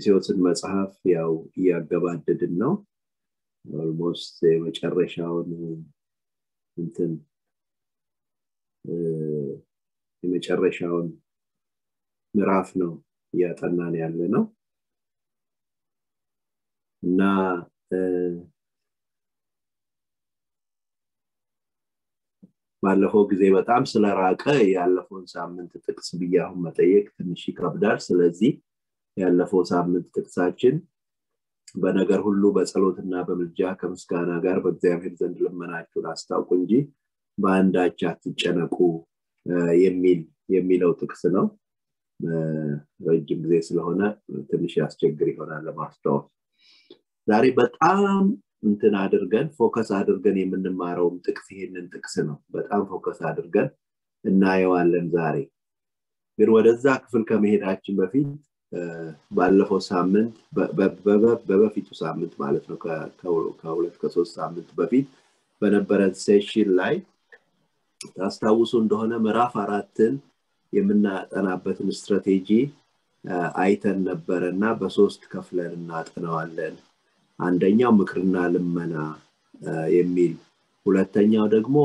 የማቴዎስን መጽሐፍ ያው እያገባደድን ነው ኦልሞስት የመጨረሻውን እንትን የመጨረሻውን ምዕራፍ ነው እያጠናን ያለ ነው እና ባለፈው ጊዜ በጣም ስለራቀ ያለፈውን ሳምንት ጥቅስ ብዬ አሁን መጠየቅ ትንሽ ይከብዳል ስለዚህ ያለፈው ሳምንት ጥቅሳችን በነገር ሁሉ በጸሎትና በምልጃ ከምስጋና ጋር በእግዚአብሔር ዘንድ ልመናችሁን አስታውቁ እንጂ በአንዳች አትጨነቁ የሚል የሚለው ጥቅስ ነው ረጅም ጊዜ ስለሆነ ትንሽ ያስቸግር ይሆናል ለማስታወስ ዛሬ በጣም እንትን አድርገን ፎከስ አድርገን የምንማረውም ጥቅስ ይሄንን ጥቅስ ነው በጣም ፎከስ አድርገን እናየዋለን ዛሬ ግን ወደዛ ክፍል ከመሄዳችን በፊት ባለፈው ሳምንት በበፊቱ ሳምንት ማለት ነው ከሁለት ከሶስት ሳምንት በፊት በነበረን ሴሽን ላይ ታስታውሱ እንደሆነ ምዕራፍ አራትን የምናጠናበትን ስትራቴጂ አይተን ነበረ እና በሶስት ከፍለን እናጠነዋለን አንደኛው ምክርና ልመና የሚል ሁለተኛው ደግሞ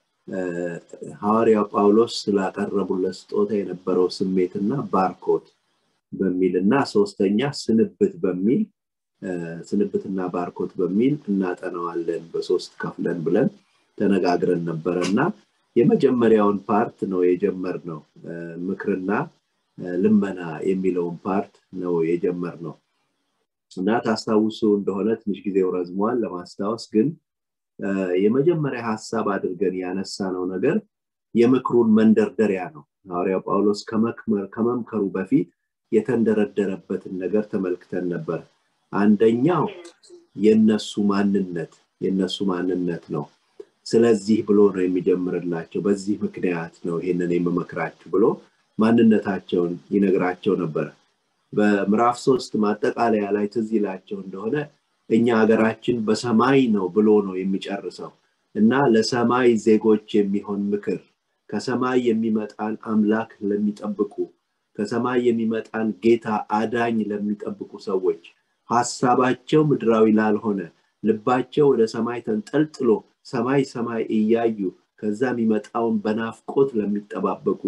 ሐዋርያው ጳውሎስ ስላቀረቡለት ስጦታ የነበረው ስሜትና ባርኮት በሚል እና ሶስተኛ ስንብት በሚል ስንብትና ባርኮት በሚል እናጠነዋለን በሶስት ከፍለን ብለን ተነጋግረን ነበረ እና የመጀመሪያውን ፓርት ነው የጀመር ነው ምክርና ልመና የሚለውን ፓርት ነው የጀመር ነው እና ታስታውሱ እንደሆነ ትንሽ ጊዜው ረዝሟል ለማስታወስ ግን የመጀመሪያ ሀሳብ አድርገን ያነሳ ነው ነገር የምክሩን መንደርደሪያ ነው ሐዋርያው ጳውሎስ ከመምከሩ በፊት የተንደረደረበትን ነገር ተመልክተን ነበር አንደኛው የነሱ ማንነት የነሱ ማንነት ነው ስለዚህ ብሎ ነው የሚጀምርላቸው በዚህ ምክንያት ነው ይሄንን የምመክራችሁ ብሎ ማንነታቸውን ይነግራቸው ነበር በምዕራፍ ሶስት ማጠቃለያ ላይ ትዝ ይላቸው እንደሆነ እኛ ሀገራችን በሰማይ ነው ብሎ ነው የሚጨርሰው እና ለሰማይ ዜጎች የሚሆን ምክር ከሰማይ የሚመጣን አምላክ ለሚጠብቁ ከሰማይ የሚመጣን ጌታ አዳኝ ለሚጠብቁ ሰዎች ሀሳባቸው ምድራዊ ላልሆነ ልባቸው ወደ ሰማይ ተንጠልጥሎ ሰማይ ሰማይ እያዩ ከዛ የሚመጣውን በናፍቆት ለሚጠባበቁ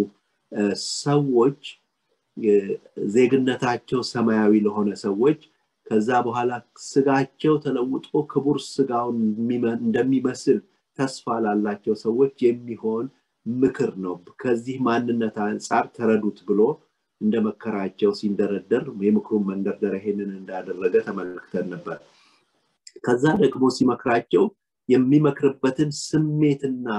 ሰዎች ዜግነታቸው ሰማያዊ ለሆነ ሰዎች ከዛ በኋላ ስጋቸው ተለውጦ ክቡር ስጋውን እንደሚመስል ተስፋ ላላቸው ሰዎች የሚሆን ምክር ነው ከዚህ ማንነት አንጻር ተረዱት ብሎ እንደመከራቸው ሲንደረደር የምክሩን መንደርደር ይሄንን እንዳደረገ ተመልክተን ነበር ከዛ ደግሞ ሲመክራቸው የሚመክርበትን ስሜትና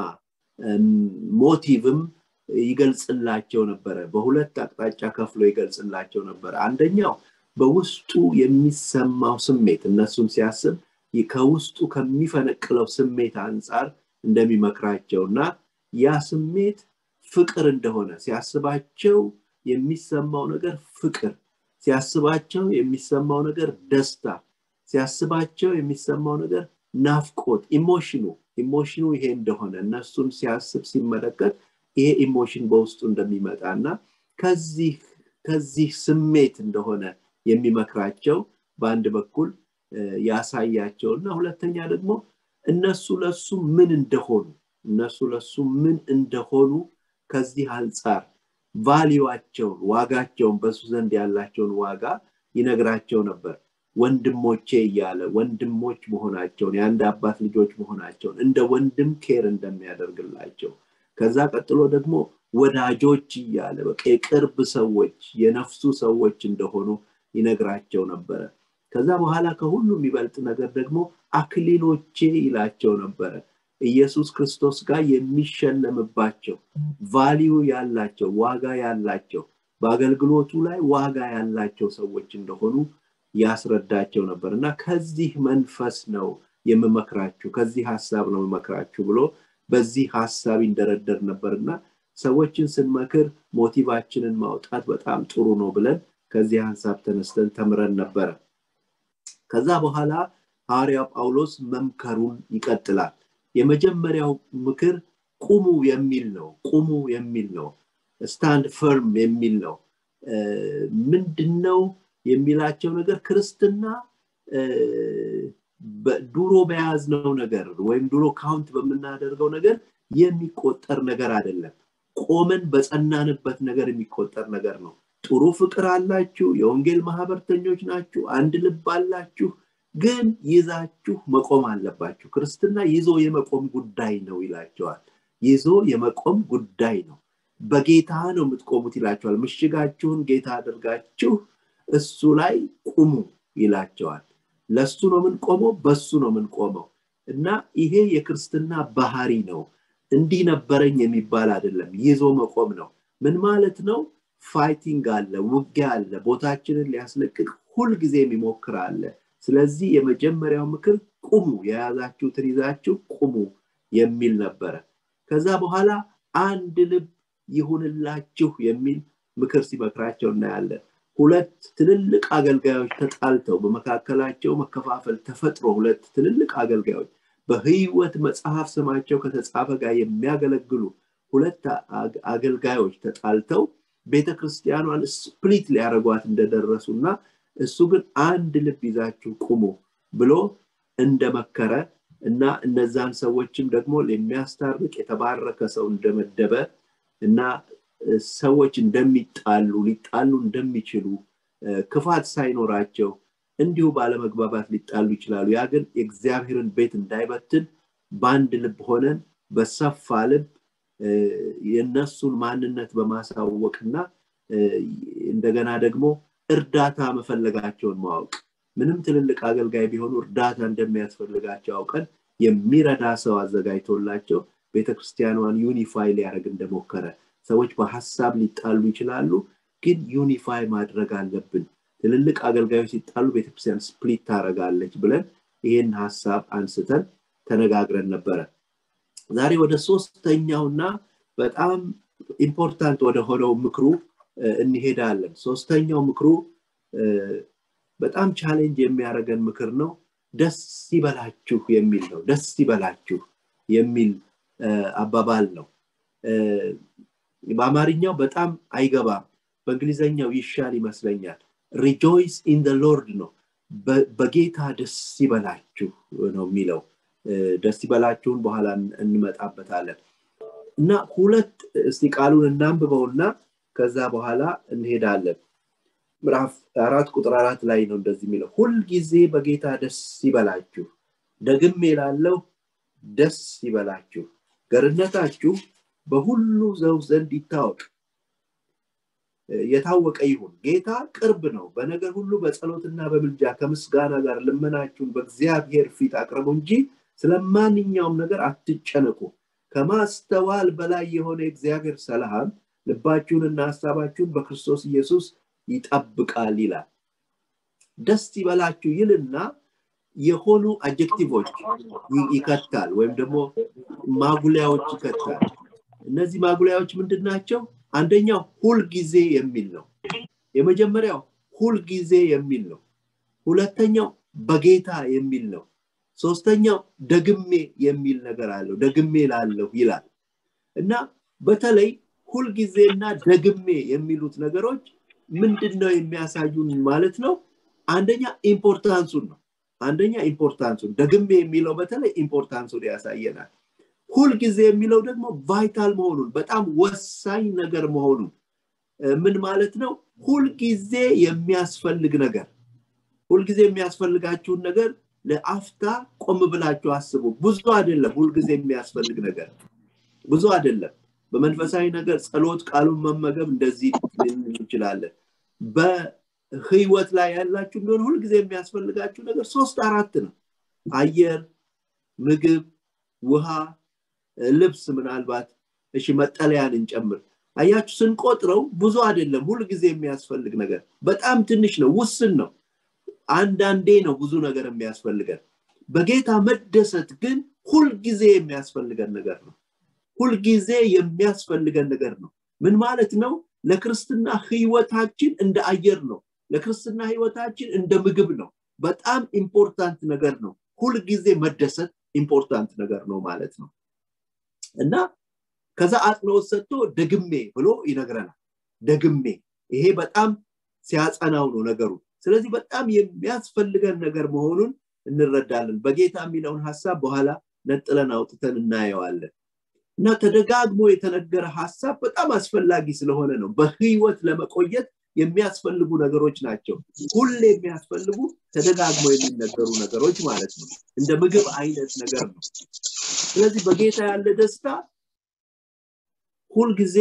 ሞቲቭም ይገልጽላቸው ነበረ በሁለት አቅጣጫ ከፍሎ ይገልጽላቸው ነበር አንደኛው በውስጡ የሚሰማው ስሜት እነሱም ሲያስብ ከውስጡ ከሚፈነቅለው ስሜት አንጻር እንደሚመክራቸው እና ያ ስሜት ፍቅር እንደሆነ ሲያስባቸው የሚሰማው ነገር ፍቅር ሲያስባቸው የሚሰማው ነገር ደስታ ሲያስባቸው የሚሰማው ነገር ናፍቆት ኢሞሽኑ ኢሞሽኑ ይሄ እንደሆነ እነሱን ሲያስብ ሲመለከት ይሄ ኢሞሽን በውስጡ እንደሚመጣ እና ከዚህ ከዚህ ስሜት እንደሆነ የሚመክራቸው በአንድ በኩል ያሳያቸው እና ሁለተኛ ደግሞ እነሱ ለሱ ምን እንደሆኑ እነሱ ለሱ ምን እንደሆኑ ከዚህ አንጻር ቫሊዋቸውን ዋጋቸውን በሱ ዘንድ ያላቸውን ዋጋ ይነግራቸው ነበር ወንድሞቼ እያለ ወንድሞች መሆናቸውን የአንድ አባት ልጆች መሆናቸውን እንደ ወንድም ኬር እንደሚያደርግላቸው ከዛ ቀጥሎ ደግሞ ወዳጆች እያለ በቃ የቅርብ ሰዎች የነፍሱ ሰዎች እንደሆኑ ይነግራቸው ነበረ ከዛ በኋላ ከሁሉ የሚበልጥ ነገር ደግሞ አክሊሎቼ ይላቸው ነበረ ኢየሱስ ክርስቶስ ጋር የሚሸለምባቸው ቫሊዩ ያላቸው ዋጋ ያላቸው በአገልግሎቱ ላይ ዋጋ ያላቸው ሰዎች እንደሆኑ ያስረዳቸው ነበር እና ከዚህ መንፈስ ነው የምመክራችሁ ከዚህ ሀሳብ ነው የምመክራችሁ ብሎ በዚህ ሀሳብ ይንደረደር ነበር እና ሰዎችን ስንመክር ሞቲቫችንን ማውጣት በጣም ጥሩ ነው ብለን ከዚህ ሀሳብ ተነስተን ተምረን ነበረ ከዛ በኋላ ሐዋርያው ጳውሎስ መምከሩን ይቀጥላል የመጀመሪያው ምክር ቁሙ የሚል ነው ቁሙ የሚል ነው ስታንድ ፈርም የሚል ነው ምንድነው የሚላቸው ነገር ክርስትና ድሮ በያዝነው ነገር ወይም ድሮ ካውንት በምናደርገው ነገር የሚቆጠር ነገር አይደለም ቆመን በጸናንበት ነገር የሚቆጠር ነገር ነው ጥሩ ፍቅር አላችሁ የወንጌል ማህበርተኞች ናችሁ አንድ ልብ አላችሁ ግን ይዛችሁ መቆም አለባችሁ ክርስትና ይዞ የመቆም ጉዳይ ነው ይላቸዋል ይዞ የመቆም ጉዳይ ነው በጌታ ነው የምትቆሙት ይላቸዋል ምሽጋችሁን ጌታ አድርጋችሁ እሱ ላይ ቁሙ ይላቸዋል ለሱ ነው የምንቆመው በሱ ነው የምንቆመው እና ይሄ የክርስትና ባህሪ ነው እንዲህ ነበረኝ የሚባል አይደለም ይዞ መቆም ነው ምን ማለት ነው ፋይቲንግ አለ ውጊያ አለ ቦታችንን ሊያስለቅቅ ሁልጊዜ የሚሞክር አለ ስለዚህ የመጀመሪያው ምክር ቁሙ የያዛችሁትን ይዛችሁ ቁሙ የሚል ነበረ ከዛ በኋላ አንድ ልብ ይሁንላችሁ የሚል ምክር ሲመክራቸው እናያለን ሁለት ትልልቅ አገልጋዮች ተጣልተው በመካከላቸው መከፋፈል ተፈጥሮ ሁለት ትልልቅ አገልጋዮች በህይወት መጽሐፍ ስማቸው ከተጻፈ ጋር የሚያገለግሉ ሁለት አገልጋዮች ተጣልተው ቤተ ክርስቲያኗን ስፕሊት ሊያደረጓት እንደደረሱና እሱ ግን አንድ ልብ ይዛችሁ ቁሙ ብሎ እንደመከረ እና እነዛን ሰዎችም ደግሞ የሚያስታርቅ የተባረከ ሰው እንደመደበ እና ሰዎች እንደሚጣሉ ሊጣሉ እንደሚችሉ ክፋት ሳይኖራቸው እንዲሁ ባለመግባባት ሊጣሉ ይችላሉ ያ ግን የእግዚአብሔርን ቤት እንዳይበትን በአንድ ልብ ሆነን በሰፋ ልብ የነሱን ማንነት በማሳወቅና እንደገና ደግሞ እርዳታ መፈለጋቸውን ማወቅ ምንም ትልልቅ አገልጋይ ቢሆኑ እርዳታ እንደሚያስፈልጋቸው አውቀን የሚረዳ ሰው አዘጋጅቶላቸው ቤተክርስቲያኗን ዩኒፋይ ሊያደርግ እንደሞከረ ሰዎች በሀሳብ ሊጣሉ ይችላሉ ግን ዩኒፋይ ማድረግ አለብን ትልልቅ አገልጋዮች ሲጣሉ ቤተክርስቲያን ስፕሊት ታደረጋለች ብለን ይህን ሀሳብ አንስተን ተነጋግረን ነበረ ዛሬ ወደ ሶስተኛውና በጣም ኢምፖርታንት ወደ ሆነው ምክሩ እንሄዳለን ሶስተኛው ምክሩ በጣም ቻሌንጅ የሚያደርገን ምክር ነው ደስ ይበላችሁ የሚል ነው ደስ ይበላችሁ የሚል አባባል ነው በአማርኛው በጣም አይገባም በእንግሊዘኛው ይሻል ይመስለኛል ሪጆይስ ኢን ሎርድ ነው በጌታ ደስ ይበላችሁ ነው የሚለው ደስ ይበላችሁን በኋላ እንመጣበታለን እና ሁለት እስቲ ቃሉን እናንብበውና ከዛ በኋላ እንሄዳለን ምዕራፍ አራት ቁጥር አራት ላይ ነው እንደዚህ የሚለው ሁልጊዜ በጌታ ደስ ይበላችሁ ደግሜ ላለው ደስ ይበላችሁ ገርነታችሁ በሁሉ ዘው ዘንድ ይታወቅ የታወቀ ይሁን ጌታ ቅርብ ነው በነገር ሁሉ በጸሎትና በምልጃ ከምስጋና ጋር ልመናችሁን በእግዚአብሔር ፊት አቅርቡ እንጂ ስለማንኛውም ነገር አትጨነቁ ከማስተዋል በላይ የሆነ የእግዚአብሔር ሰላም ልባችሁንና ሀሳባችሁን በክርስቶስ ኢየሱስ ይጠብቃል ይላል ደስ ይበላችሁ ይልና የሆኑ አጀክቲቮች ይከታል ወይም ደግሞ ማጉሊያዎች ይከታል እነዚህ ማጉሊያዎች ምንድን ናቸው አንደኛው ሁልጊዜ የሚል ነው የመጀመሪያው ሁልጊዜ የሚል ነው ሁለተኛው በጌታ የሚል ነው ሶስተኛው ደግሜ የሚል ነገር አለው ደግሜ ላለሁ ይላል እና በተለይ ሁልጊዜና ደግሜ የሚሉት ነገሮች ምንድን ነው የሚያሳዩን ማለት ነው አንደኛ ኢምፖርታንሱን ነው አንደኛ ኢምፖርታንሱን ደግሜ የሚለው በተለይ ኢምፖርታንሱን ያሳየናል ሁልጊዜ የሚለው ደግሞ ቫይታል መሆኑን በጣም ወሳኝ ነገር መሆኑን ምን ማለት ነው ሁልጊዜ የሚያስፈልግ ነገር ሁልጊዜ የሚያስፈልጋችሁን ነገር ለአፍታ ቆም ብላችሁ አስቡ ብዙ አይደለም ሁልጊዜ የሚያስፈልግ ነገር ብዙ አይደለም በመንፈሳዊ ነገር ጸሎት ቃሉን መመገብ እንደዚህ እንችላለን በህይወት ላይ ያላችሁ ቢሆን ሁልጊዜ የሚያስፈልጋችሁ ነገር ሶስት አራት ነው አየር ምግብ ውሃ ልብስ ምናልባት እሺ መጠለያን እንጨምር አያችሁ ስንቆጥረው ብዙ አይደለም ሁልጊዜ የሚያስፈልግ ነገር በጣም ትንሽ ነው ውስን ነው አንዳንዴ ነው ብዙ ነገር የሚያስፈልገን በጌታ መደሰት ግን ሁልጊዜ የሚያስፈልገን ነገር ነው ሁልጊዜ የሚያስፈልገን ነገር ነው ምን ማለት ነው ለክርስትና ህይወታችን እንደ አየር ነው ለክርስትና ህይወታችን እንደ ምግብ ነው በጣም ኢምፖርታንት ነገር ነው ሁልጊዜ መደሰት ኢምፖርታንት ነገር ነው ማለት ነው እና ከዛ አጥኖት ሰጥቶ ደግሜ ብሎ ይነግረናል ደግሜ ይሄ በጣም ሲያጸናው ነው ነገሩ ስለዚህ በጣም የሚያስፈልገን ነገር መሆኑን እንረዳለን በጌታ የሚለውን ሀሳብ በኋላ ነጥለን አውጥተን እናየዋለን እና ተደጋግሞ የተነገረ ሀሳብ በጣም አስፈላጊ ስለሆነ ነው በህይወት ለመቆየት የሚያስፈልጉ ነገሮች ናቸው ሁሌ የሚያስፈልጉ ተደጋግሞ የሚነገሩ ነገሮች ማለት ነው እንደ ምግብ አይነት ነገር ነው ስለዚህ በጌታ ያለ ደስታ ሁልጊዜ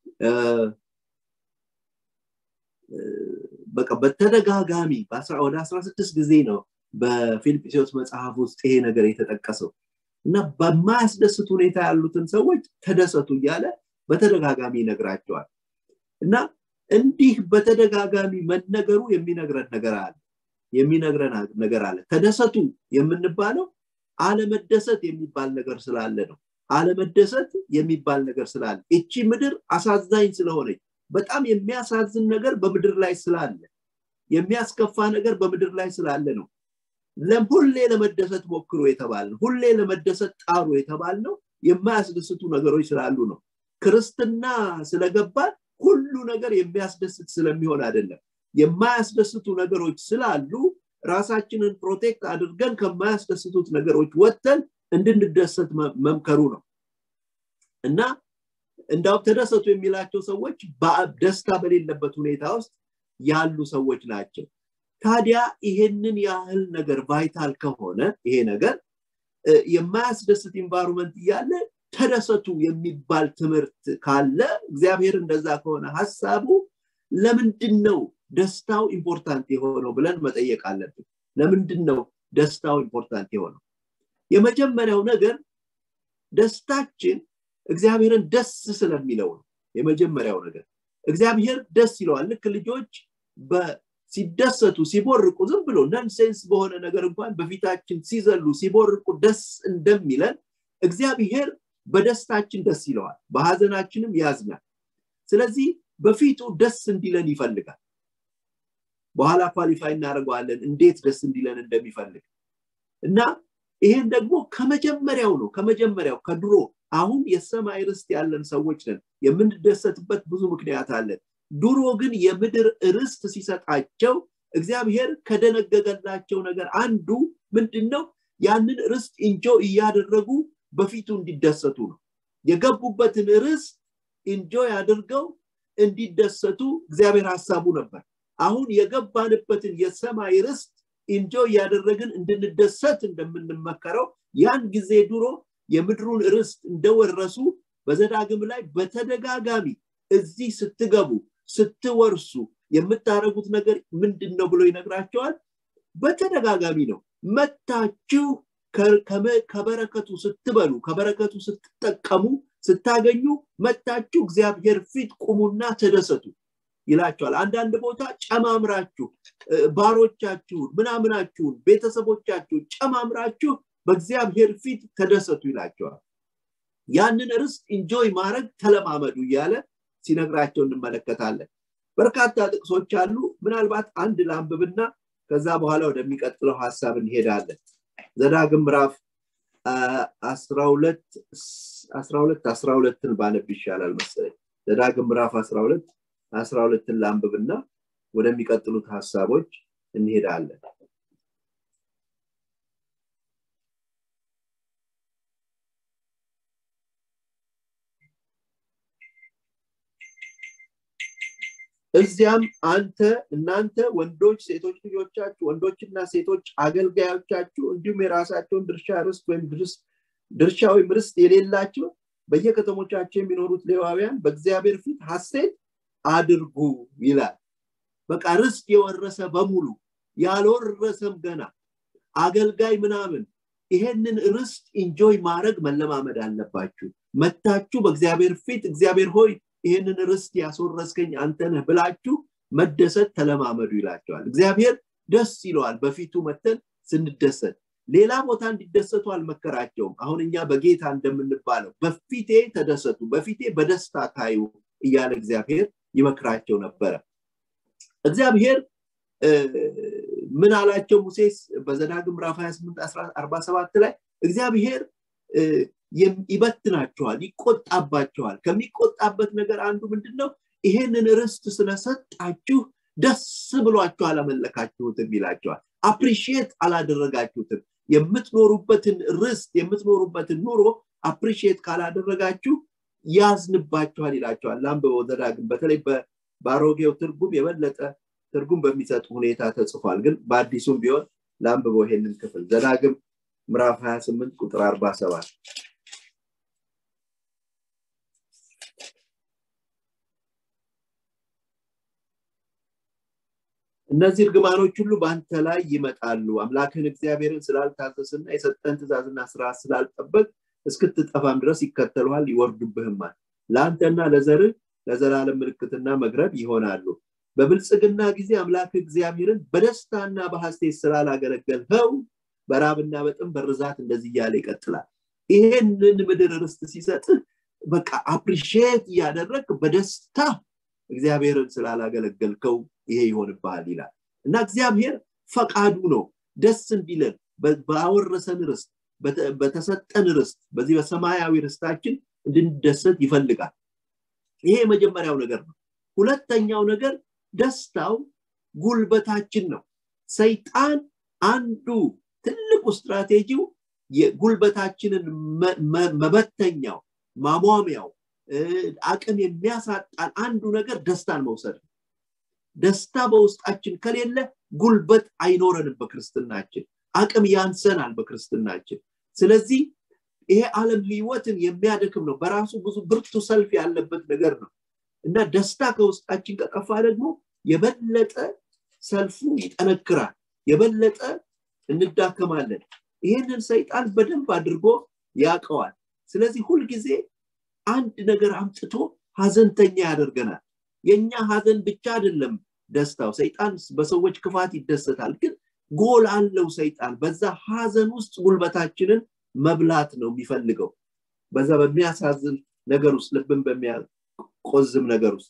በቃ በተደጋጋሚ ወደ አስራ ስድስት ጊዜ ነው በፊልጵስዎስ መጽሐፍ ውስጥ ይሄ ነገር የተጠቀሰው እና በማያስደስት ሁኔታ ያሉትን ሰዎች ተደሰቱ እያለ በተደጋጋሚ ይነግራቸዋል እና እንዲህ በተደጋጋሚ መነገሩ የሚነግረን ነገር አለ የሚነግረን ነገር አለ ተደሰቱ የምንባለው አለመደሰት የሚባል ነገር ስላለ ነው አለመደሰት የሚባል ነገር ስላለ እቺ ምድር አሳዛኝ ስለሆነች በጣም የሚያሳዝን ነገር በምድር ላይ ስላለ የሚያስከፋ ነገር በምድር ላይ ስላለ ነው ሁሌ ለመደሰት ሞክሮ የተባል ነው ሁሌ ለመደሰት ጣሩ የተባል ነው የማያስደስቱ ነገሮች ስላሉ ነው ክርስትና ስለገባን ሁሉ ነገር የሚያስደስት ስለሚሆን አይደለም የማያስደስቱ ነገሮች ስላሉ ራሳችንን ፕሮቴክት አድርገን ከማያስደስቱት ነገሮች ወጥተን እንድንደሰት መምከሩ ነው እና እንዳው ተደሰቱ የሚላቸው ሰዎች ደስታ በሌለበት ሁኔታ ውስጥ ያሉ ሰዎች ናቸው ታዲያ ይሄንን ያህል ነገር ቫይታል ከሆነ ይሄ ነገር የማያስደስት ኢንቫይሮንመንት እያለ ተደሰቱ የሚባል ትምህርት ካለ እግዚአብሔር እንደዛ ከሆነ ሀሳቡ ለምንድን ነው ደስታው ኢምፖርታንት የሆነው ብለን መጠየቅ አለብን ለምንድን ነው ደስታው ኢምፖርታንት የሆነው የመጀመሪያው ነገር ደስታችን እግዚአብሔርን ደስ ስለሚለው ነው የመጀመሪያው ነገር እግዚአብሔር ደስ ይለዋል ልክ ልጆች ሲደሰቱ ሲቦርቁ ዝም ብሎ ነንሴንስ በሆነ ነገር እንኳን በፊታችን ሲዘሉ ሲቦርቁ ደስ እንደሚለን እግዚአብሔር በደስታችን ደስ ይለዋል በሀዘናችንም ያዝናል ስለዚህ በፊቱ ደስ እንዲለን ይፈልጋል በኋላ ኳሊፋይ እናደርገዋለን እንዴት ደስ እንዲለን እንደሚፈልግ እና ይሄን ደግሞ ከመጀመሪያው ነው ከመጀመሪያው ከድሮ አሁን የሰማይ ርስት ያለን ሰዎች ነን የምንደሰትበት ብዙ ምክንያት አለን ድሮ ግን የምድር ርስት ሲሰጣቸው እግዚአብሔር ከደነገገላቸው ነገር አንዱ ምንድን ነው ያንን ርስት እንጆ እያደረጉ በፊቱ እንዲደሰቱ ነው የገቡበትን ርስት እንጆ አድርገው እንዲደሰቱ እግዚአብሔር ሀሳቡ ነበር አሁን የገባንበትን የሰማይ ርስት እንጆ እያደረግን እንድንደሰት እንደምንመከረው ያን ጊዜ ድሮ የምድሩን ርስት እንደወረሱ በዘዳግም ላይ በተደጋጋሚ እዚህ ስትገቡ ስትወርሱ የምታደረጉት ነገር ምንድን ነው ብሎ ይነግራቸዋል በተደጋጋሚ ነው መታችሁ ከበረከቱ ስትበሉ ከበረከቱ ስትጠቀሙ ስታገኙ መታችሁ እግዚአብሔር ፊት ቁሙና ተደሰቱ ይላቸዋል አንዳንድ ቦታ ጨማምራችሁ ባሮቻችሁን ምናምናችሁን ቤተሰቦቻችሁን ጨማምራችሁ በእግዚአብሔር ፊት ተደሰቱ ይላቸዋል ያንን ርስት ኢንጆይ ማድረግ ተለማመዱ እያለ ሲነግራቸው እንመለከታለን በርካታ ጥቅሶች አሉ ምናልባት አንድ ላንብብና ከዛ በኋላ ወደሚቀጥለው ሀሳብ እንሄዳለን ዘዳግም ምዕራፍ አስራ ሁለት አስራ ሁለትን ባነብ ይሻላል መሰለኝ ዘዳግም ምዕራፍ አስራ ሁለት አስራ ሁለትን ላንብብና ወደሚቀጥሉት ሀሳቦች እንሄዳለን እዚያም አንተ እናንተ ወንዶች ሴቶች ልጆቻችሁ ወንዶችና ሴቶች አገልጋዮቻችሁ እንዲሁም የራሳቸውን ድርሻ ርስት ወይም ድርሻ ወይም ርስት የሌላቸው በየከተሞቻቸው የሚኖሩት ሌዋውያን በእግዚአብሔር ፊት ሀሴት አድርጉ ይላል በቃ ርስት የወረሰ በሙሉ ያልወረሰም ገና አገልጋይ ምናምን ይሄንን ርስት ኢንጆይ ማድረግ መለማመድ አለባችሁ መታችሁ በእግዚአብሔር ፊት እግዚአብሔር ሆይ ይህንን ርስት ያስወረስከኝ አንተነህ ብላችሁ መደሰት ተለማመዱ ይላቸዋል እግዚአብሔር ደስ ይለዋል በፊቱ መተን ስንደሰት ሌላ ቦታ እንዲደሰቱ አልመከራቸውም አሁን እኛ በጌታ እንደምንባለው በፊቴ ተደሰቱ በፊቴ በደስታ ታዩ እያለ እግዚአብሔር ይመክራቸው ነበረ እግዚአብሔር ምን አላቸው ሙሴስ በዘዳግም ምዕራፍ 28 47 ላይ እግዚአብሔር ይበትናቸዋል ይቆጣባቸዋል ከሚቆጣበት ነገር አንዱ ምንድን ነው ይሄንን ርስት ስለሰጣችሁ ደስ ብሏችሁ አላመለካችሁትም ይላቸዋል አፕሪሺየት አላደረጋችሁትም የምትኖሩበትን ርስት የምትኖሩበትን ኑሮ አፕሪሺየት ካላደረጋችሁ ያዝንባችኋል ይላቸዋል ላንብበው ዘዳግም በተለይ በአሮጌው ትርጉም የበለጠ ትርጉም በሚሰጥ ሁኔታ ተጽፏል ግን በአዲሱም ቢሆን ላንብበው ይሄንን ክፍል ዘዳግም ምዕራፍ 28 ቁጥር 47 እነዚህ እርግማኖች ሁሉ በአንተ ላይ ይመጣሉ አምላክህን እግዚአብሔርን ስላልታዘስና የሰጠን ትእዛዝና ስርዓት ስላልጠበቅ እስክትጠፋም ድረስ ይከተሉሃል ይወርዱብህማል ለአንተና ለዘርህ ለዘላለም ምልክትና መግረብ ይሆናሉ በብልጽግና ጊዜ አምላክ እግዚአብሔርን በደስታና በሐሴት ስላላገለገልኸው በራብና በጥም በርዛት እንደዚህ እያለ ይቀጥላል ይሄንን ምድር ርስት ሲሰጥህ በቃ አፕሪሺየት እያደረግ በደስታ እግዚአብሔርን ስላላገለገልከው ይሄ ይሆንብሃል ይላል እና እግዚአብሔር ፈቃዱ ነው ደስ እንዲለን ባወረሰን ርስት በተሰጠን ርስት በዚህ በሰማያዊ ርስታችን እንድንደሰት ይፈልጋል ይሄ የመጀመሪያው ነገር ነው ሁለተኛው ነገር ደስታው ጉልበታችን ነው ሰይጣን አንዱ ትልቁ ስትራቴጂው የጉልበታችንን መበተኛው ማሟሚያው አቅም የሚያሳጣን አንዱ ነገር ደስታን መውሰድ ነው ደስታ በውስጣችን ከሌለ ጉልበት አይኖረንም በክርስትናችን አቅም ያንሰናል በክርስትናችን ስለዚህ ይሄ ዓለም ህይወትን የሚያደክም ነው በራሱ ብዙ ብርቱ ሰልፍ ያለበት ነገር ነው እና ደስታ ከውስጣችን ከጠፋ ደግሞ የበለጠ ሰልፉ ይጠነክራል የበለጠ እንዳከማለን ይህንን ሰይጣን በደንብ አድርጎ ያቀዋል ስለዚህ ሁልጊዜ አንድ ነገር አምጥቶ ሀዘንተኛ ያደርገናል የኛ ሀዘን ብቻ አይደለም ደስታው ሰይጣን በሰዎች ክፋት ይደሰታል ግን ጎል አለው ሰይጣን በዛ ሀዘን ውስጥ ጉልበታችንን መብላት ነው የሚፈልገው በዛ በሚያሳዝን ነገር ውስጥ ልብን በሚያቆዝም ነገር ውስጥ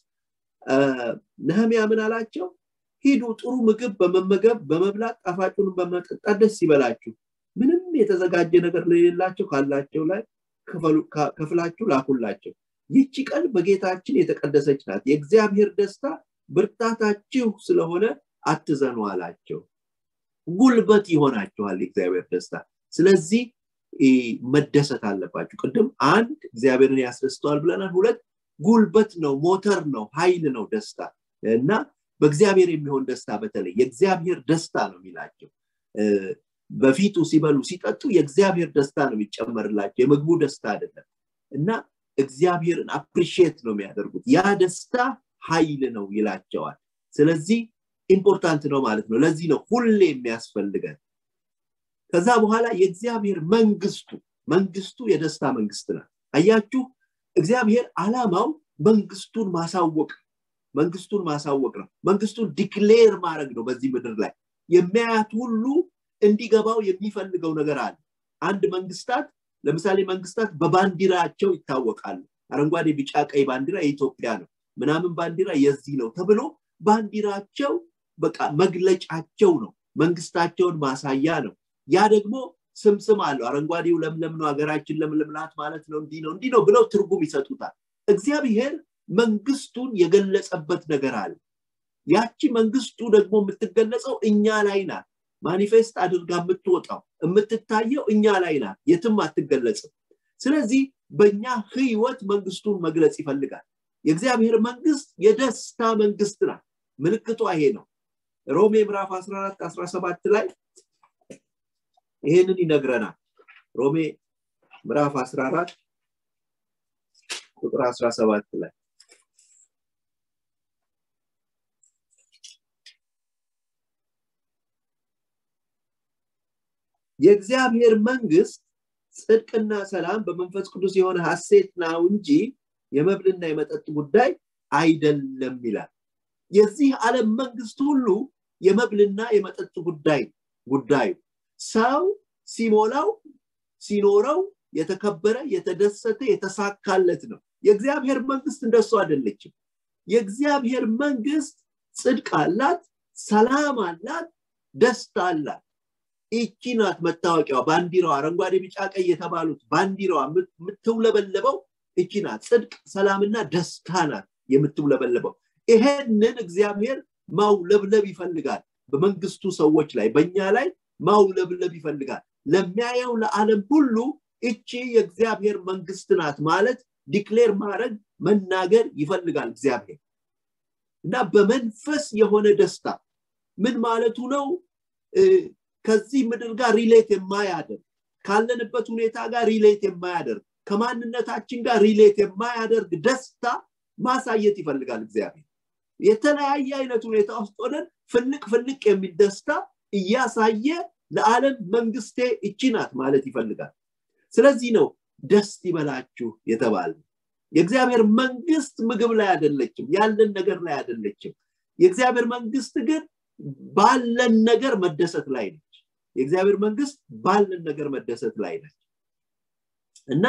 ነህሚያ ምን አላቸው ሂዱ ጥሩ ምግብ በመመገብ በመብላት ጣፋጩን በመጠጣት ደስ ይበላችሁ ምንም የተዘጋጀ ነገር ለሌላቸው ካላቸው ላይ ከፍላችሁ ላኩላቸው ይቺ ቀን በጌታችን የተቀደሰች ናት የእግዚአብሔር ደስታ ብርታታችሁ ስለሆነ አትዘኑ አላቸው ጉልበት ይሆናችኋል የእግዚአብሔር ደስታ ስለዚህ መደሰት አለባችሁ ቅድም አንድ እግዚአብሔርን ያስደስተዋል ብለናል ሁለት ጉልበት ነው ሞተር ነው ኃይል ነው ደስታ እና በእግዚአብሔር የሚሆን ደስታ በተለይ የእግዚአብሔር ደስታ ነው የሚላቸው በፊቱ ሲበሉ ሲጠጡ የእግዚአብሔር ደስታ ነው የሚጨመርላቸው የምግቡ ደስታ አይደለም እና እግዚአብሔርን አፕሪሺየት ነው የሚያደርጉት ያ ደስታ ኃይል ነው ይላቸዋል ስለዚህ ኢምፖርታንት ነው ማለት ነው ለዚህ ነው ሁሌ የሚያስፈልገን ከዛ በኋላ የእግዚአብሔር መንግስቱ መንግስቱ የደስታ መንግስት ናት አያችሁ እግዚአብሔር አላማው መንግስቱን ማሳወቅ መንግስቱን ማሳወቅ ነው መንግስቱን ዲክሌር ማድረግ ነው በዚህ ምድር ላይ የሚያያት ሁሉ እንዲገባው የሚፈልገው ነገር አለ አንድ መንግስታት ለምሳሌ መንግስታት በባንዲራቸው ይታወቃሉ አረንጓዴ ቢጫ ቀይ ባንዲራ የኢትዮጵያ ነው ምናምን ባንዲራ የዚህ ነው ተብሎ ባንዲራቸው በቃ መግለጫቸው ነው መንግስታቸውን ማሳያ ነው ያ ደግሞ ስምስም አለው አረንጓዴው ለምለም ነው ሀገራችን ለምለምናት ማለት ነው እንዲህ ነው እንዲህ ነው ብለው ትርጉም ይሰጡታል እግዚአብሔር መንግስቱን የገለጸበት ነገር አለ ያቺ መንግስቱ ደግሞ የምትገለጸው እኛ ላይ ናት ማኒፌስት አድርጋ የምትወጣው የምትታየው እኛ ላይ ናት የትም አትገለጽም ስለዚህ በእኛ ህይወት መንግስቱን መግለጽ ይፈልጋል የእግዚአብሔር መንግስት የደስታ መንግስት ናት ምልክቷ ይሄ ነው ሮሜ ምዕራፍ 14 17 ላይ ይሄንን ይነግረናል ሮሜ ምዕራፍ 14 ቁጥር 17 ላይ የእግዚአብሔር መንግስት ጽድቅና ሰላም በመንፈስ ቅዱስ የሆነ ሀሴት ነው እንጂ የመብልና የመጠጥ ጉዳይ አይደለም ይላል የዚህ ዓለም መንግስት ሁሉ የመብልና የመጠጥ ጉዳይ ጉዳዩ ሰው ሲሞላው ሲኖረው የተከበረ የተደሰተ የተሳካለት ነው የእግዚአብሔር መንግስት እንደሱ አይደለችም የእግዚአብሔር መንግስት ጽድቅ አላት ሰላም አላት ደስታ አላት ይቺ ናት መታወቂያዋ ባንዲራዋ አረንጓዴ ቢጫ ቀይ የተባሉት ባንዲራዋ የምትውለበለበው እቺ ናት ጽድቅ ሰላምና ደስታ ናት የምትውለበለበው ይሄንን እግዚአብሔር ማውለብለብ ይፈልጋል በመንግስቱ ሰዎች ላይ በእኛ ላይ ማውለብለብ ይፈልጋል ለሚያየው ለዓለም ሁሉ እቺ የእግዚአብሔር መንግስት ናት ማለት ዲክሌር ማድረግ መናገር ይፈልጋል እግዚአብሔር እና በመንፈስ የሆነ ደስታ ምን ማለቱ ነው ከዚህ ምድር ጋር ሪሌት የማያደርግ ካለንበት ሁኔታ ጋር ሪሌት የማያደርግ ከማንነታችን ጋር ሪሌት የማያደርግ ደስታ ማሳየት ይፈልጋል እግዚአብሔር የተለያየ አይነት ሁኔታ ውስጥ ሆነን ፍልቅ ፍልቅ የሚል ደስታ እያሳየ ለዓለም መንግስቴ እቺ ናት ማለት ይፈልጋል ስለዚህ ነው ደስ ይበላችሁ የተባለ የእግዚአብሔር መንግስት ምግብ ላይ አይደለችም ያለን ነገር ላይ አይደለችም የእግዚአብሔር መንግስት ግን ባለን ነገር መደሰት ላይ ነች የእግዚአብሔር መንግስት ባለን ነገር መደሰት ላይ ነች እና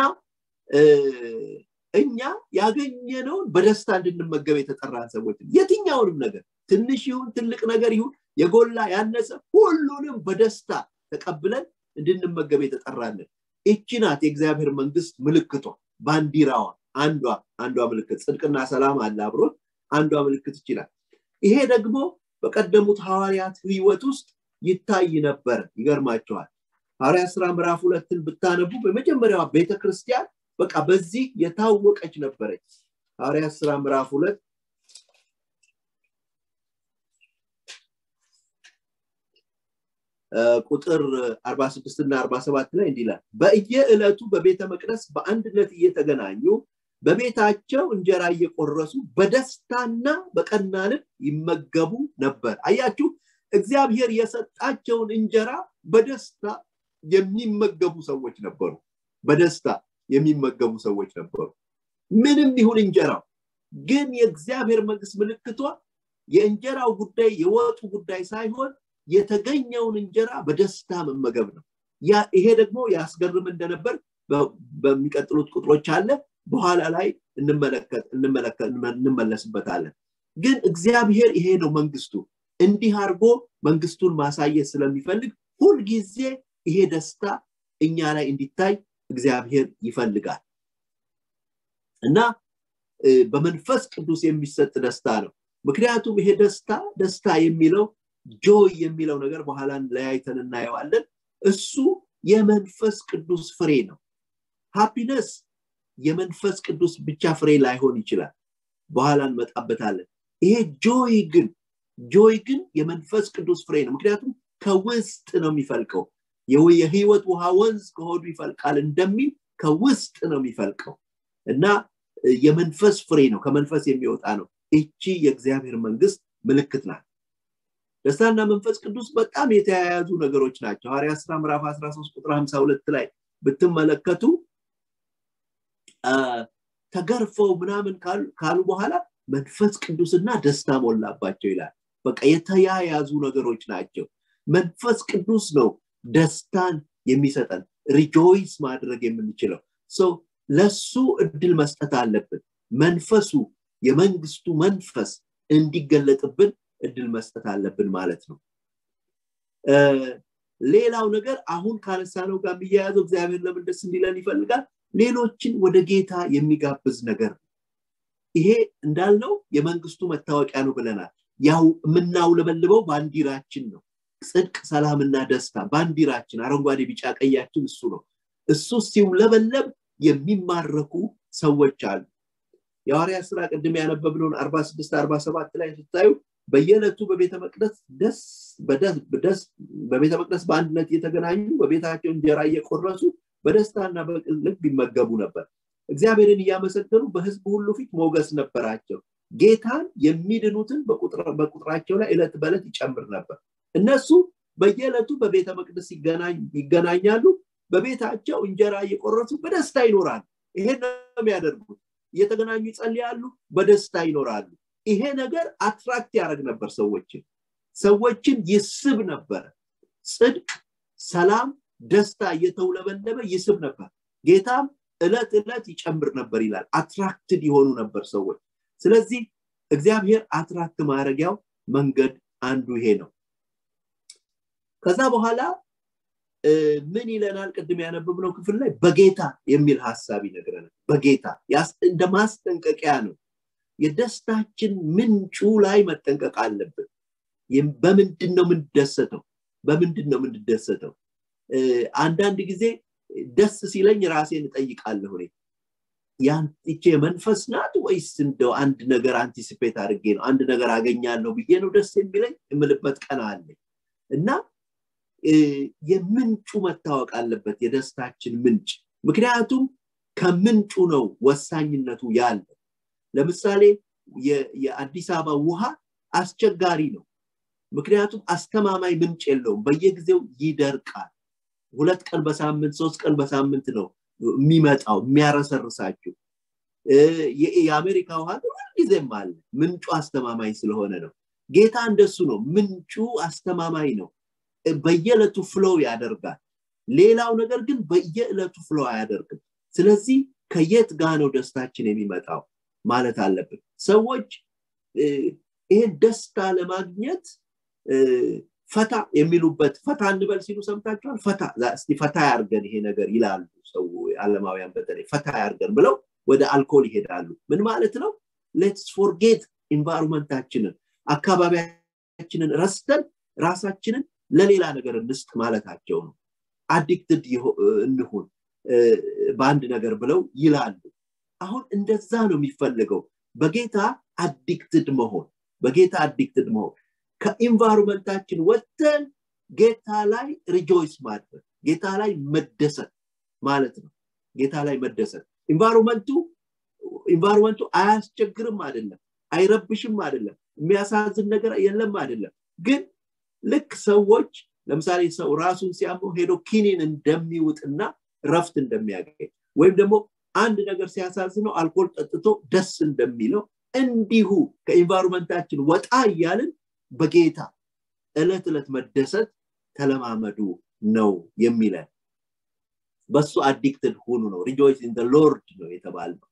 እኛ ያገኘነውን በደስታ እንድንመገብ የተጠራን ሰዎች የትኛውንም ነገር ትንሽ ይሁን ትልቅ ነገር ይሁን የጎላ ያነሰ ሁሉንም በደስታ ተቀብለን እንድንመገብ የተጠራለን እቺ ናት የእግዚአብሔር መንግስት ምልክቷ ባንዲራዋ አንዷ አንዷ ምልክት ጽድቅና ሰላም አለ አብሮት አንዷ ምልክት ይችላል ይሄ ደግሞ በቀደሙት ሐዋርያት ህይወት ውስጥ ይታይ ነበር ይገርማቸዋል ሐዋርያ ስራ ምዕራፍ ሁለትን ብታነቡ በመጀመሪያዋ ቤተክርስቲያን በቃ በዚህ የታወቀች ነበረች ሐዋርያ ስራ ምዕራፍ ሁለት ቁጥር 46 እና 47 ላይ እንዲላል በየዕለቱ በቤተ መቅደስ በአንድነት እየተገናኙ በቤታቸው እንጀራ እየቆረሱ በደስታና በቀና ልብ ይመገቡ ነበር አያችሁ እግዚአብሔር የሰጣቸውን እንጀራ በደስታ የሚመገቡ ሰዎች ነበሩ በደስታ የሚመገቡ ሰዎች ነበሩ ምንም ይሁን እንጀራው ግን የእግዚአብሔር መንግስት ምልክቷ የእንጀራው ጉዳይ የወጡ ጉዳይ ሳይሆን የተገኘውን እንጀራ በደስታ መመገብ ነው ይሄ ደግሞ ያስገርም እንደነበር በሚቀጥሉት ቁጥሮች አለ በኋላ ላይ እንመለስበታለን ግን እግዚአብሔር ይሄ ነው መንግስቱ እንዲህ አድርጎ መንግስቱን ማሳየት ስለሚፈልግ ሁልጊዜ ይሄ ደስታ እኛ ላይ እንዲታይ እግዚአብሔር ይፈልጋል እና በመንፈስ ቅዱስ የሚሰጥ ደስታ ነው ምክንያቱም ይሄ ደስታ ደስታ የሚለው ጆይ የሚለው ነገር በኋላ ለያይተን እናየዋለን እሱ የመንፈስ ቅዱስ ፍሬ ነው ሃፒነስ የመንፈስ ቅዱስ ብቻ ፍሬ ላይሆን ይችላል በኋላ እንመጣበታለን ይሄ ጆይ ግን ጆይ ግን የመንፈስ ቅዱስ ፍሬ ነው ምክንያቱም ከውስጥ ነው የሚፈልቀው የህይወት ውሃ ወንዝ ከሆዱ ይፈልቃል እንደሚል ከውስጥ ነው የሚፈልቀው እና የመንፈስ ፍሬ ነው ከመንፈስ የሚወጣ ነው እቺ የእግዚአብሔር መንግስት ምልክት ናት ደስታና መንፈስ ቅዱስ በጣም የተያያዙ ነገሮች ናቸው ሐዋርያ ስራ ምዕራፍ 13 ቁጥር 52 ላይ ብትመለከቱ ተገርፈው ምናምን ካሉ በኋላ መንፈስ ቅዱስና ደስታ ሞላባቸው ይላል በቃ የተያያዙ ነገሮች ናቸው መንፈስ ቅዱስ ነው ደስታን የሚሰጠን ሪጆይስ ማድረግ የምንችለው ሰው ለሱ እድል መስጠት አለብን መንፈሱ የመንግስቱ መንፈስ እንዲገለጥብን እድል መስጠት አለብን ማለት ነው ሌላው ነገር አሁን ካነሳነው ጋር የሚያያዘው እግዚአብሔር ለምን ደስ እንዲለን ይፈልጋል ሌሎችን ወደ ጌታ የሚጋብዝ ነገር ነው ይሄ እንዳልነው የመንግስቱ መታወቂያ ነው ብለናል ያው የምናውለበልበው ባንዲራችን ነው ጽድቅ ሰላምና ደስታ ባንዲራችን አረንጓዴ ቢጫ ቀያችን እሱ ነው እሱ ሲውለበለብ የሚማረኩ ሰዎች አሉ የሐዋርያ ስራ ቅድም ያነበብነውን 46 47 ላይ ስታዩ በየዕለቱ በቤተ መቅደስ ደስ በቤተ መቅደስ በአንድነት እየተገናኙ በቤታቸው እንጀራ እየቆረሱ በደስታና በልብ ይመገቡ ነበር እግዚአብሔርን እያመሰገኑ በህዝብ ሁሉ ፊት ሞገስ ነበራቸው ጌታን የሚድኑትን በቁጥራቸው ላይ ዕለት በዕለት ይጨምር ነበር እነሱ በየዕለቱ በቤተ መቅደስ ይገናኛሉ በቤታቸው እንጀራ እየቆረሱ በደስታ ይኖራሉ ይሄን ነው የሚያደርጉት እየተገናኙ ይጸልያሉ በደስታ ይኖራሉ ይሄ ነገር አትራክት ያደረግ ነበር ሰዎችን ሰዎችን ይስብ ነበር ጽድቅ ሰላም ደስታ እየተውለበለበ ይስብ ነበር ጌታም እለት እለት ይጨምር ነበር ይላል አትራክትድ የሆኑ ነበር ሰዎች ስለዚህ እግዚአብሔር አትራክት ማድረጊያው መንገድ አንዱ ይሄ ነው ከዛ በኋላ ምን ይለናል ቅድም ያነበብነው ክፍል ላይ በጌታ የሚል ሀሳብ ይነግረናል በጌታ እንደ ማስጠንቀቂያ ነው የደስታችን ምንጩ ላይ መጠንቀቅ አለብን በምንድን ነው የምንደሰተው በምንድን ነው የምንደሰተው አንዳንድ ጊዜ ደስ ሲለኝ ራሴን እጠይቃለሁ እኔ ይቼ የመንፈስ ናት ወይስ እንደው አንድ ነገር አንቲሲፔት አድርጌ ነው አንድ ነገር አገኛለሁ ብዬ ነው ደስ የሚለኝ የምልበት ቀን አለኝ እና የምንጩ መታወቅ አለበት የደስታችን ምንጭ ምክንያቱም ከምንጩ ነው ወሳኝነቱ ያለ ለምሳሌ የአዲስ አበባ ውሃ አስቸጋሪ ነው ምክንያቱም አስተማማኝ ምንጭ የለውም በየጊዜው ይደርቃል ሁለት ቀን በሳምንት ሶስት ቀን በሳምንት ነው የሚመጣው የሚያረሰርሳችሁ የአሜሪካ ውሃ ሁልጊዜም አለ ምንጩ አስተማማኝ ስለሆነ ነው ጌታ እንደሱ ነው ምንጩ አስተማማኝ ነው በየዕለቱ ፍሎው ያደርጋል ሌላው ነገር ግን በየዕለቱ ፍሎ አያደርግም ስለዚህ ከየት ጋ ነው ደስታችን የሚመጣው ማለት አለብን ሰዎች ይህን ደስታ ለማግኘት ፈታ የሚሉበት ፈታ እንበል ሲሉ ሰምታችኋል ፈታ እስቲ ፈታ ያርገን ይሄ ነገር ይላሉ ሰው አለማውያን በተለይ ፈታ ያርገን ብለው ወደ አልኮል ይሄዳሉ ምን ማለት ነው ሌትስ ፎርጌት ኢንቫይሮንመንታችንን አካባቢያችንን ረስተን ራሳችንን ለሌላ ነገር እንስጥ ማለታቸው ነው አዲክትድ እንሁን በአንድ ነገር ብለው ይላሉ አሁን እንደዛ ነው የሚፈልገው በጌታ አዲክትድ መሆን በጌታ አዲክትድ መሆን ከኢንቫይሮንመንታችን ወጥተን ጌታ ላይ ሪጆይስ ማድረግ ጌታ ላይ መደሰት ማለት ነው ጌታ ላይ መደሰት ኢንቫይሮንመንቱ ኢንቫይሮንመንቱ አያስቸግርም አይደለም አይረብሽም አይደለም የሚያሳዝን ነገር የለም አይደለም ግን ልክ ሰዎች ለምሳሌ ሰው ራሱን ሲያመው ሄዶ ኪኒን እንደሚውጥና ረፍት እንደሚያገኝ ወይም ደግሞ አንድ ነገር ሲያሳዝነው አልኮል ጠጥቶ ደስ እንደሚለው እንዲሁ ከኢንቫይሮንመንታችን ወጣ እያልን በጌታ እለት እለት መደሰት ተለማመዱ ነው የሚለን በሱ አዲክትድ ሁኑ ነው ሪጆይስ ኢን ሎርድ ነው የተባልነው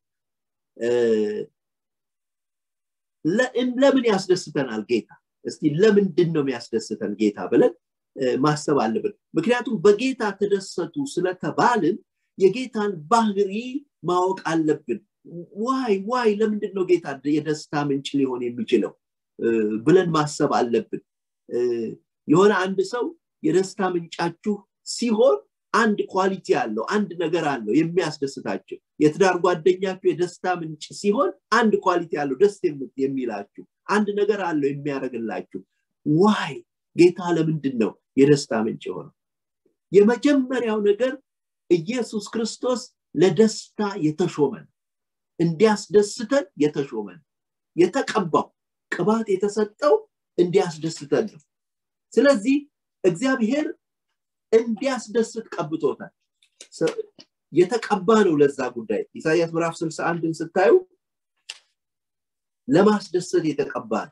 ለምን ያስደስተናል ጌታ እስቲ ለምንድን ነው የሚያስደስተን ጌታ ብለን ማሰብ አለብን ምክንያቱም በጌታ ተደሰቱ ስለተባልን የጌታን ባህሪ ማወቅ አለብን ዋይ ዋይ ለምንድን ነው ጌታ የደስታ ምንጭ ሊሆን የሚችለው ብለን ማሰብ አለብን የሆነ አንድ ሰው የደስታ ምንጫችሁ ሲሆን አንድ ኳሊቲ አለው አንድ ነገር አለው የሚያስደስታችሁ የትዳር ጓደኛችሁ የደስታ ምንጭ ሲሆን አንድ ኳሊቲ አለው ደስ የሚላችሁ አንድ ነገር አለው የሚያደርግላችሁ ዋይ ጌታ ለምንድን ነው የደስታ ምንጭ የሆነው የመጀመሪያው ነገር ኢየሱስ ክርስቶስ ለደስታ የተሾመን እንዲያስደስተን የተሾመን የተቀባው ቅባት የተሰጠው እንዲያስደስተን ነው ስለዚህ እግዚአብሔር እንዲያስደስት ቀብቶታል የተቀባ ነው ለዛ ጉዳይ ኢሳያስ ምዕራፍ 61ን ስታዩ ለማስደሰት የተቀባ ነው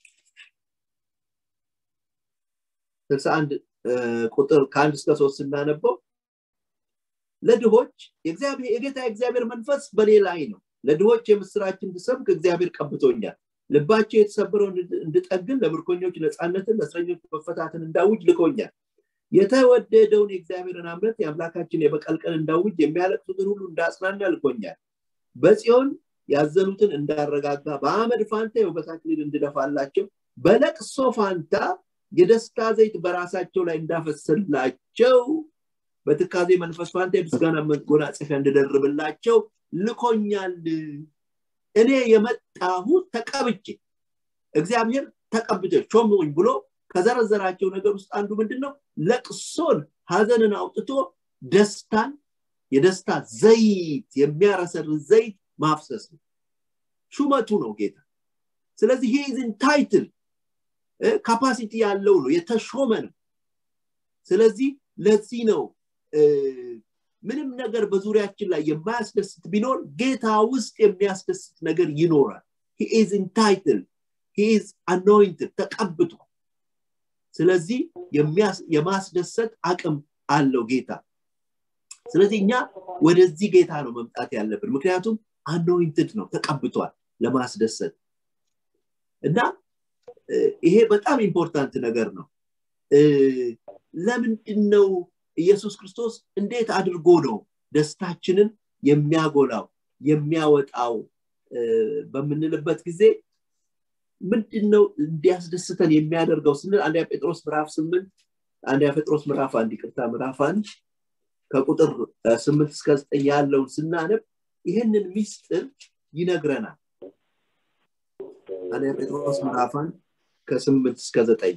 61 ቁጥር ከአንድ እስከ ሶስት ስናነበው ለድሆች የጌታ የእግዚአብሔር መንፈስ በኔ ላይ ነው ለድሆች የምስራችን እንድሰብክ እግዚአብሔር ቀብቶኛል ልባቸው የተሰበረው እንድጠግን ለምርኮኞች ነፃነትን ለእስረኞች መፈታትን እንዳውጅ ልኮኛል የተወደደውን የእግዚአብሔርን አምረት የአምላካችን የበቀል ቀን እንዳውጅ የሚያለቅሱትን ሁሉ እንዳጽናና ልኮኛል በጽዮን ያዘኑትን እንዳረጋጋ በአመድ ፋንታ የውበት አክሊል እንድደፋላቸው በለቅሶ ፋንታ የደስታ ዘይት በራሳቸው ላይ እንዳፈስላቸው በትካዜ መንፈስ ፋንታ የምስጋና መጎናጸፊያ እንድደርብላቸው ልኮኛል እኔ የመጣሁት ተቀብቼ እግዚአብሔር ተቀብቼ ሾሙኝ ብሎ ከዘረዘራቸው ነገር ውስጥ አንዱ ምንድን ነው ለቅሶን ሀዘንን አውጥቶ ደስታን የደስታ ዘይት የሚያረሰር ዘይት ማፍሰስ ነው ሹመቱ ነው ጌታ ስለዚህ ሂዝን ታይትል ካፓሲቲ ያለው ነው የተሾመ ነው ስለዚህ ለዚህ ነው ምንም ነገር በዙሪያችን ላይ የማያስደስት ቢኖር ጌታ ውስጥ የሚያስደስት ነገር ይኖራል ሂዝ ኢንታይትል ሂዝ አኖይንትድ ተቀብቷል ስለዚህ የማስደሰት አቅም አለው ጌታ ስለዚህ እኛ ወደዚህ ጌታ ነው መምጣት ያለብን ምክንያቱም አኖይንትድ ነው ተቀብቷል ለማስደሰት እና ይሄ በጣም ኢምፖርታንት ነገር ነው ለምንድን ነው ኢየሱስ ክርስቶስ እንዴት አድርጎ ነው ደስታችንን የሚያጎላው የሚያወጣው በምንልበት ጊዜ ምንድን ነው እንዲያስደስተን የሚያደርገው ስንል አንደኛ ጴጥሮስ ምዕራፍ ስምንት አንደኛ ጴጥሮስ ምዕራፍ አንድ ይቅርታ ምዕራፍ አንድ ከቁጥር ስምንት እስከ ዘጠኝ ያለውን ስናነብ ይህንን ሚስጥር ይነግረናል አንደኛ ጴጥሮስ ምዕራፍ አንድ ከስምንት እስከ ዘጠኝ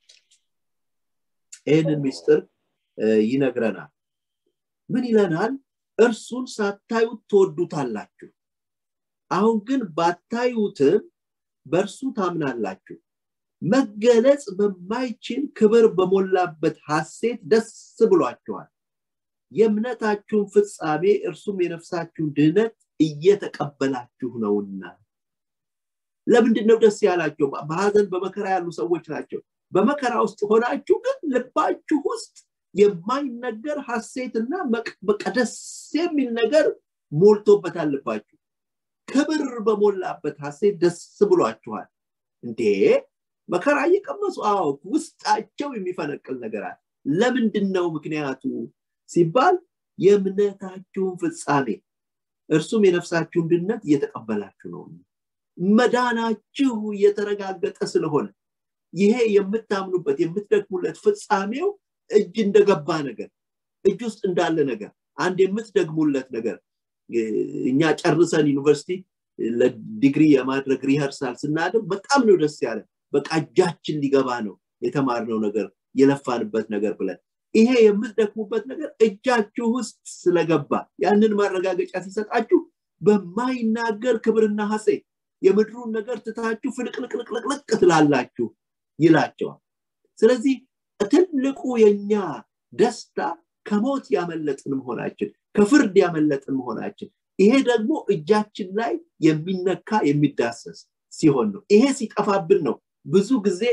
ይህንን ሚስጥር ይነግረናል ምን ይለናል እርሱን ሳታዩት ትወዱታላችሁ አሁን ግን ባታዩትም በእርሱ ታምናላችሁ መገለጽ በማይችል ክብር በሞላበት ሐሴት ደስ ብሏችኋል የእምነታችሁን ፍጻሜ እርሱም የነፍሳችሁን ድህነት እየተቀበላችሁ ነውና ለምንድን ነው ደስ ያላቸው በሀዘን በመከራ ያሉ ሰዎች ናቸው በመከራ ውስጥ ሆናችሁ ግን ልባችሁ ውስጥ የማይነገር ሐሴትና በቃ ደስ የሚል ነገር ሞልቶበታል ልባችሁ ክብር በሞላበት ሐሴት ደስ ብሏችኋል እንዴ መከራ እየቀመሱ አዎ ውስጣቸው የሚፈነቅል ነገር አለ ለምንድን ነው ምክንያቱ ሲባል የእምነታችሁን ፍጻሜ እርሱም የነፍሳችሁን ድነት እየተቀበላችሁ ነው መዳናችሁ እየተረጋገጠ ስለሆነ ይሄ የምታምኑበት የምትደግሙለት ፍጻሜው እጅ እንደገባ ነገር እጅ ውስጥ እንዳለ ነገር አንድ የምትደግሙለት ነገር እኛ ጨርሰን ዩኒቨርሲቲ ለዲግሪ የማድረግ ሪኸርሳል ስናደርግ በጣም ነው ደስ ያለ በቃ እጃችን ሊገባ ነው የተማርነው ነገር የለፋንበት ነገር ብለን ይሄ የምትደክሙበት ነገር እጃችሁ ውስጥ ስለገባ ያንን ማረጋገጫ ሲሰጣችሁ በማይናገር ክብርና ሐሴት የምድሩን ነገር ትታችሁ ፍልቅልቅልቅልቅ ትላላችሁ ይላቸዋል ስለዚህ ትልቁ የኛ ደስታ ከሞት ያመለጥን መሆናችን ከፍርድ ያመለጥን መሆናችን ይሄ ደግሞ እጃችን ላይ የሚነካ የሚዳሰስ ሲሆን ነው ይሄ ሲጠፋብን ነው ብዙ ጊዜ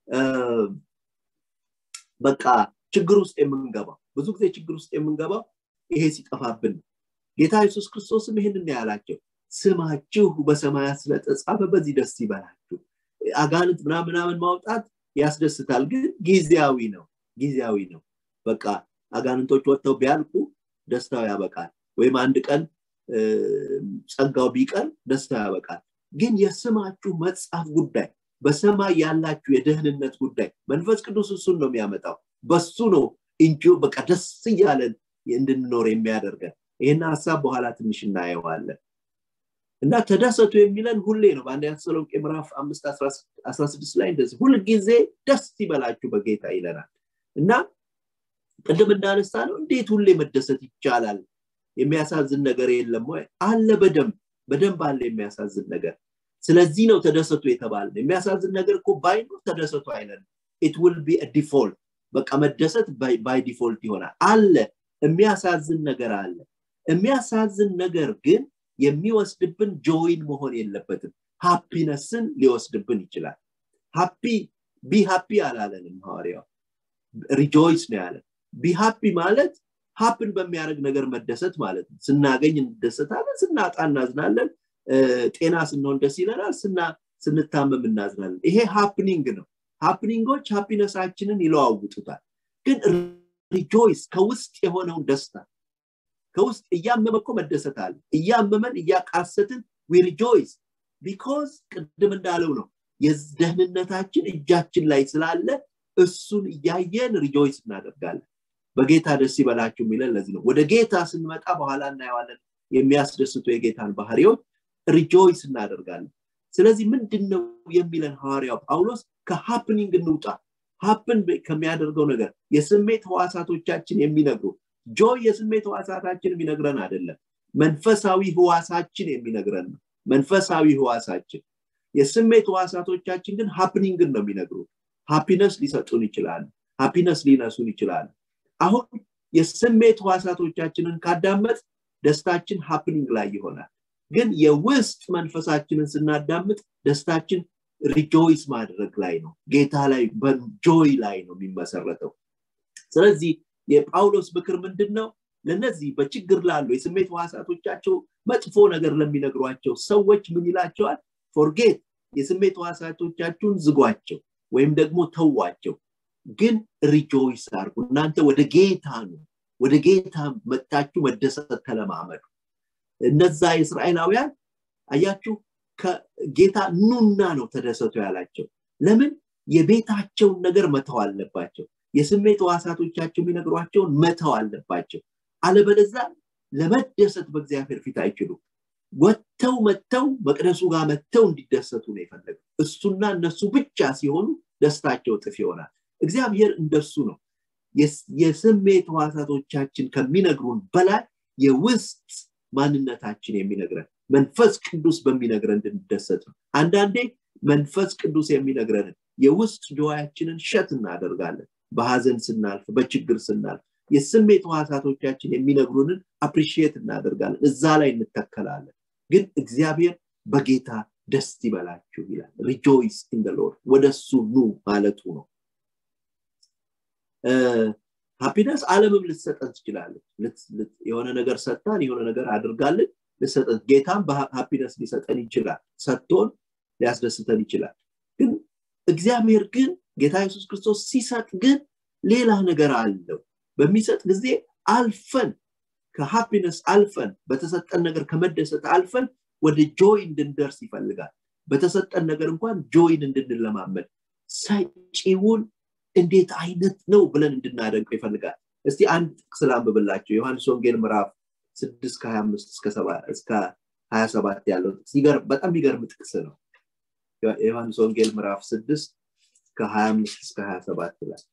በቃ ችግር ውስጥ የምንገባው ብዙ ጊዜ ችግር ውስጥ የምንገባው ይሄ ሲጠፋብን ነው ጌታ ኢየሱስ ክርስቶስም ይህንን ያላቸው ስማችሁ በሰማያት ስለተጻፈ በዚህ ደስ ይበላችሁ አጋንንት ምናምናምን ማውጣት ያስደስታል ግን ጊዜያዊ ነው ጊዜያዊ ነው በቃ አጋንንቶች ወጥተው ቢያልቁ ደስታው ያበቃል ወይም አንድ ቀን ጸጋው ቢቀር ደስታው ያበቃል ግን የስማችሁ መጽሐፍ ጉዳይ በሰማይ ያላችሁ የደህንነት ጉዳይ መንፈስ ቅዱስ እሱን ነው የሚያመጣው በሱ ነው እንጂ በቃ ደስ እያለን እንድንኖር የሚያደርገን ይህን ሀሳብ በኋላ ትንሽ እናየዋለን እና ተደሰቱ የሚለን ሁሌ ነው በአንደኛ ተሰሎንቄ ምዕራፍ አምስት አስራ ስድስት ላይ እንደዚህ ሁልጊዜ ደስ ይበላችሁ በጌታ ይለናል እና ቅድም እንዳነሳ ነው እንዴት ሁሌ መደሰት ይቻላል የሚያሳዝን ነገር የለም ወይ አለ በደንብ በደንብ አለ የሚያሳዝን ነገር ስለዚህ ነው ተደሰቱ የተባለ የሚያሳዝን ነገር እኮ ባይኖር ተደሰቱ አይለን ኢት ውል ቢ ዲፎልት በቃ መደሰት ባይ ዲፎልት ይሆናል አለ የሚያሳዝን ነገር አለ የሚያሳዝን ነገር ግን የሚወስድብን ጆይን መሆን የለበትም ሃፒነስን ሊወስድብን ይችላል ሃፒ ቢ ሃፒ አላለንም ሐዋርያው ሪጆይስ ነው ያለን ቢ ሃፒ ማለት ሀፕን በሚያደርግ ነገር መደሰት ማለት ነው ስናገኝ እንደሰታለን ስናጣ እናዝናለን ጤና ስንሆን ደስ ይለናል ስንታመም እናዝናለን ይሄ ሃፕኒንግ ነው ሃፕኒንጎች ሃፒነሳችንን ይለዋውጡታል ግን ሪጆይስ ከውስጥ የሆነውን ደስታ ከውስጥ እያመመ እኮ መደሰት አለ እያመመን እያቃሰትን ሪጆይስ ቢኮዝ ቅድም እንዳለው ነው የደህንነታችን እጃችን ላይ ስላለ እሱን እያየን ሪጆይስ እናደርጋለን በጌታ ደስ ይበላችሁ የሚለን ለዚህ ነው ወደ ጌታ ስንመጣ በኋላ እናየዋለን የሚያስደስቱ የጌታን ባህሪዎች ሪጆይስ እናደርጋለን ስለዚህ ምንድን ነው የሚለን ሐዋርያው ጳውሎስ ከሃፕኒንግ እንውጣ ሀፕን ከሚያደርገው ነገር የስሜት ህዋሳቶቻችን የሚነግሩ ጆይ የስሜት ህዋሳታችን የሚነግረን አይደለም መንፈሳዊ ህዋሳችን የሚነግረን ነው መንፈሳዊ ህዋሳችን የስሜት ህዋሳቶቻችን ግን ሃፕኒንግን ነው የሚነግሩ ሃፒነስ ሊሰጡን ይችላሉ ሃፒነስ ሊነሱን ይችላሉ አሁን የስሜት ህዋሳቶቻችንን ካዳመጥ ደስታችን ሃፕኒንግ ላይ ይሆናል ግን የውስጥ መንፈሳችንን ስናዳምጥ ደስታችን ሪጆይስ ማድረግ ላይ ነው ጌታ ላይ በጆይ ላይ ነው የሚመሰረተው ስለዚህ የጳውሎስ ምክር ምንድን ነው ለነዚህ በችግር ላሉ የስሜት ህዋሳቶቻቸው መጥፎ ነገር ለሚነግሯቸው ሰዎች ምን ይላቸዋል ፎርጌት የስሜት ህዋሳቶቻችሁን ዝጓቸው ወይም ደግሞ ተዋቸው ግን ሪጆይስ አርጉ እናንተ ወደ ጌታ ነው ወደ ጌታ መጥታችሁ መደሰት ተለማመዱ እነዛ የእስራኤላውያን አያችሁ ከጌታ ኑና ነው ተደሰቱ ያላቸው ለምን የቤታቸውን ነገር መተው አለባቸው የስሜት ዋሳቶቻቸው የሚነግሯቸውን መተው አለባቸው አለበለዛ ለመደሰት በእግዚአብሔር ፊት አይችሉም ወጥተው መጥተው መቅደሱ ጋር መጥተው እንዲደሰቱ ነው የፈለገው እሱና እነሱ ብቻ ሲሆኑ ደስታቸው ጥፍ ይሆናል እግዚአብሔር እንደሱ ነው የስሜት ዋሳቶቻችን ከሚነግሩን በላይ የውስጥ ማንነታችን የሚነግረን መንፈስ ቅዱስ በሚነግረን እንድንደሰት ነው አንዳንዴ መንፈስ ቅዱስ የሚነግረንን የውስጥ ጆያችንን ሸት እናደርጋለን በሀዘን ስናልፍ በችግር ስናልፍ የስሜት ዋሳቶቻችን የሚነግሩንን አፕሪሺየት እናደርጋለን እዛ ላይ እንተከላለን ግን እግዚአብሔር በጌታ ደስ ይበላችሁ ይላል ሪጆይስ ኢን ሎርድ ወደ እሱ ኑ ማለቱ ነው ሃፒነስ አለምም ልትሰጠን ትችላለች የሆነ ነገር ሰጥታን የሆነ ነገር አድርጋልን ልሰጠን ጌታም በሃፒነስ ሊሰጠን ይችላል ሰጥቶን ሊያስደስተን ይችላል ግን እግዚአብሔር ግን ጌታ የሱስ ክርስቶስ ሲሰጥ ግን ሌላ ነገር አለው በሚሰጥ ጊዜ አልፈን ከሃፒነስ አልፈን በተሰጠን ነገር ከመደሰት አልፈን ወደ ጆይ እንድንደርስ ይፈልጋል በተሰጠን ነገር እንኳን ጆይን እንድንለማመድ ሰጪውን እንዴት አይነት ነው ብለን እንድናደንቀው ይፈልጋል እስቲ አንድ ጥቅስ ላንብብላቸው ዮሐንስ ወንጌል ምዕራፍ ስድስት ከሀያ አምስት እስከ ሀያ ሰባት ያለው ጥቅስ በጣም የሚገርም ጥቅስ ነው የዮሐንስ ወንጌል ምዕራፍ ስድስት ከሀያ አምስት እስከ ሀያ ሰባት ላይ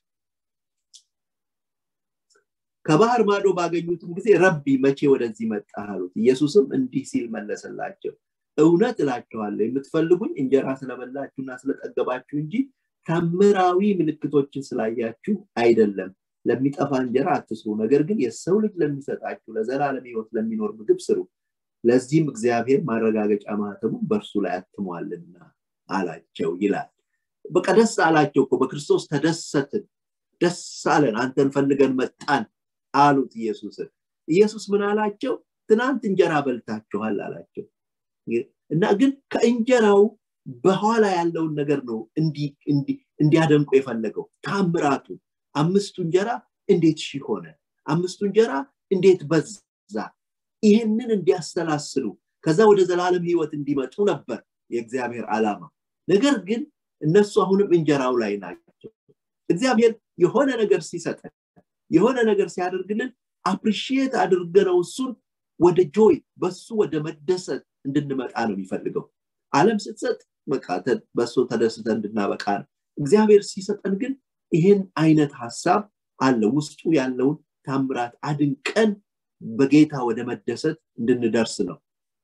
ከባህር ማዶ ባገኙትም ጊዜ ረቢ መቼ ወደዚህ መጣ አሉት ኢየሱስም እንዲህ ሲል መለሰላቸው እውነት እላችኋለሁ የምትፈልጉኝ እንጀራ ስለበላችሁና ስለጠገባችሁ እንጂ ተምራዊ ምልክቶችን ስላያችሁ አይደለም ለሚጠፋ እንጀራ አትስሩ ነገር ግን የሰው ልጅ ለሚሰጣችሁ ለዘላለም ህይወት ለሚኖር ምግብ ስሩ ለዚህም እግዚአብሔር ማረጋገጫ ማህተሙን በእርሱ ላይ አትሟልና አላቸው ይላል በቃ ደስ አላቸው እኮ በክርስቶስ ተደሰትን ደስ አለን አንተን ፈልገን መጣን አሉት ኢየሱስን ኢየሱስ ምን አላቸው ትናንት እንጀራ በልታችኋል አላቸው እና ግን ከእንጀራው በኋላ ያለውን ነገር ነው እንዲያደንቁ የፈለገው ታምራቱ አምስቱ እንጀራ እንዴት ሺህ ሆነ አምስቱ እንጀራ እንዴት በዛ ይህንን እንዲያሰላስሉ ከዛ ወደ ዘላለም ህይወት እንዲመጡ ነበር የእግዚአብሔር ዓላማ ነገር ግን እነሱ አሁንም እንጀራው ላይ ናቸው እግዚአብሔር የሆነ ነገር ሲሰጠን የሆነ ነገር ሲያደርግልን አፕሪሺየት አድርገነው እሱን ወደ ጆይ በሱ ወደ መደሰት እንድንመጣ ነው የሚፈልገው አለም ስትሰጥ በቃ በሱ ተደስተ እንድናበቃ ነው እግዚአብሔር ሲሰጠን ግን ይህን አይነት ሀሳብ አለ ውስጡ ያለውን ታምራት አድንቀን በጌታ ወደ መደሰት እንድንደርስ ነው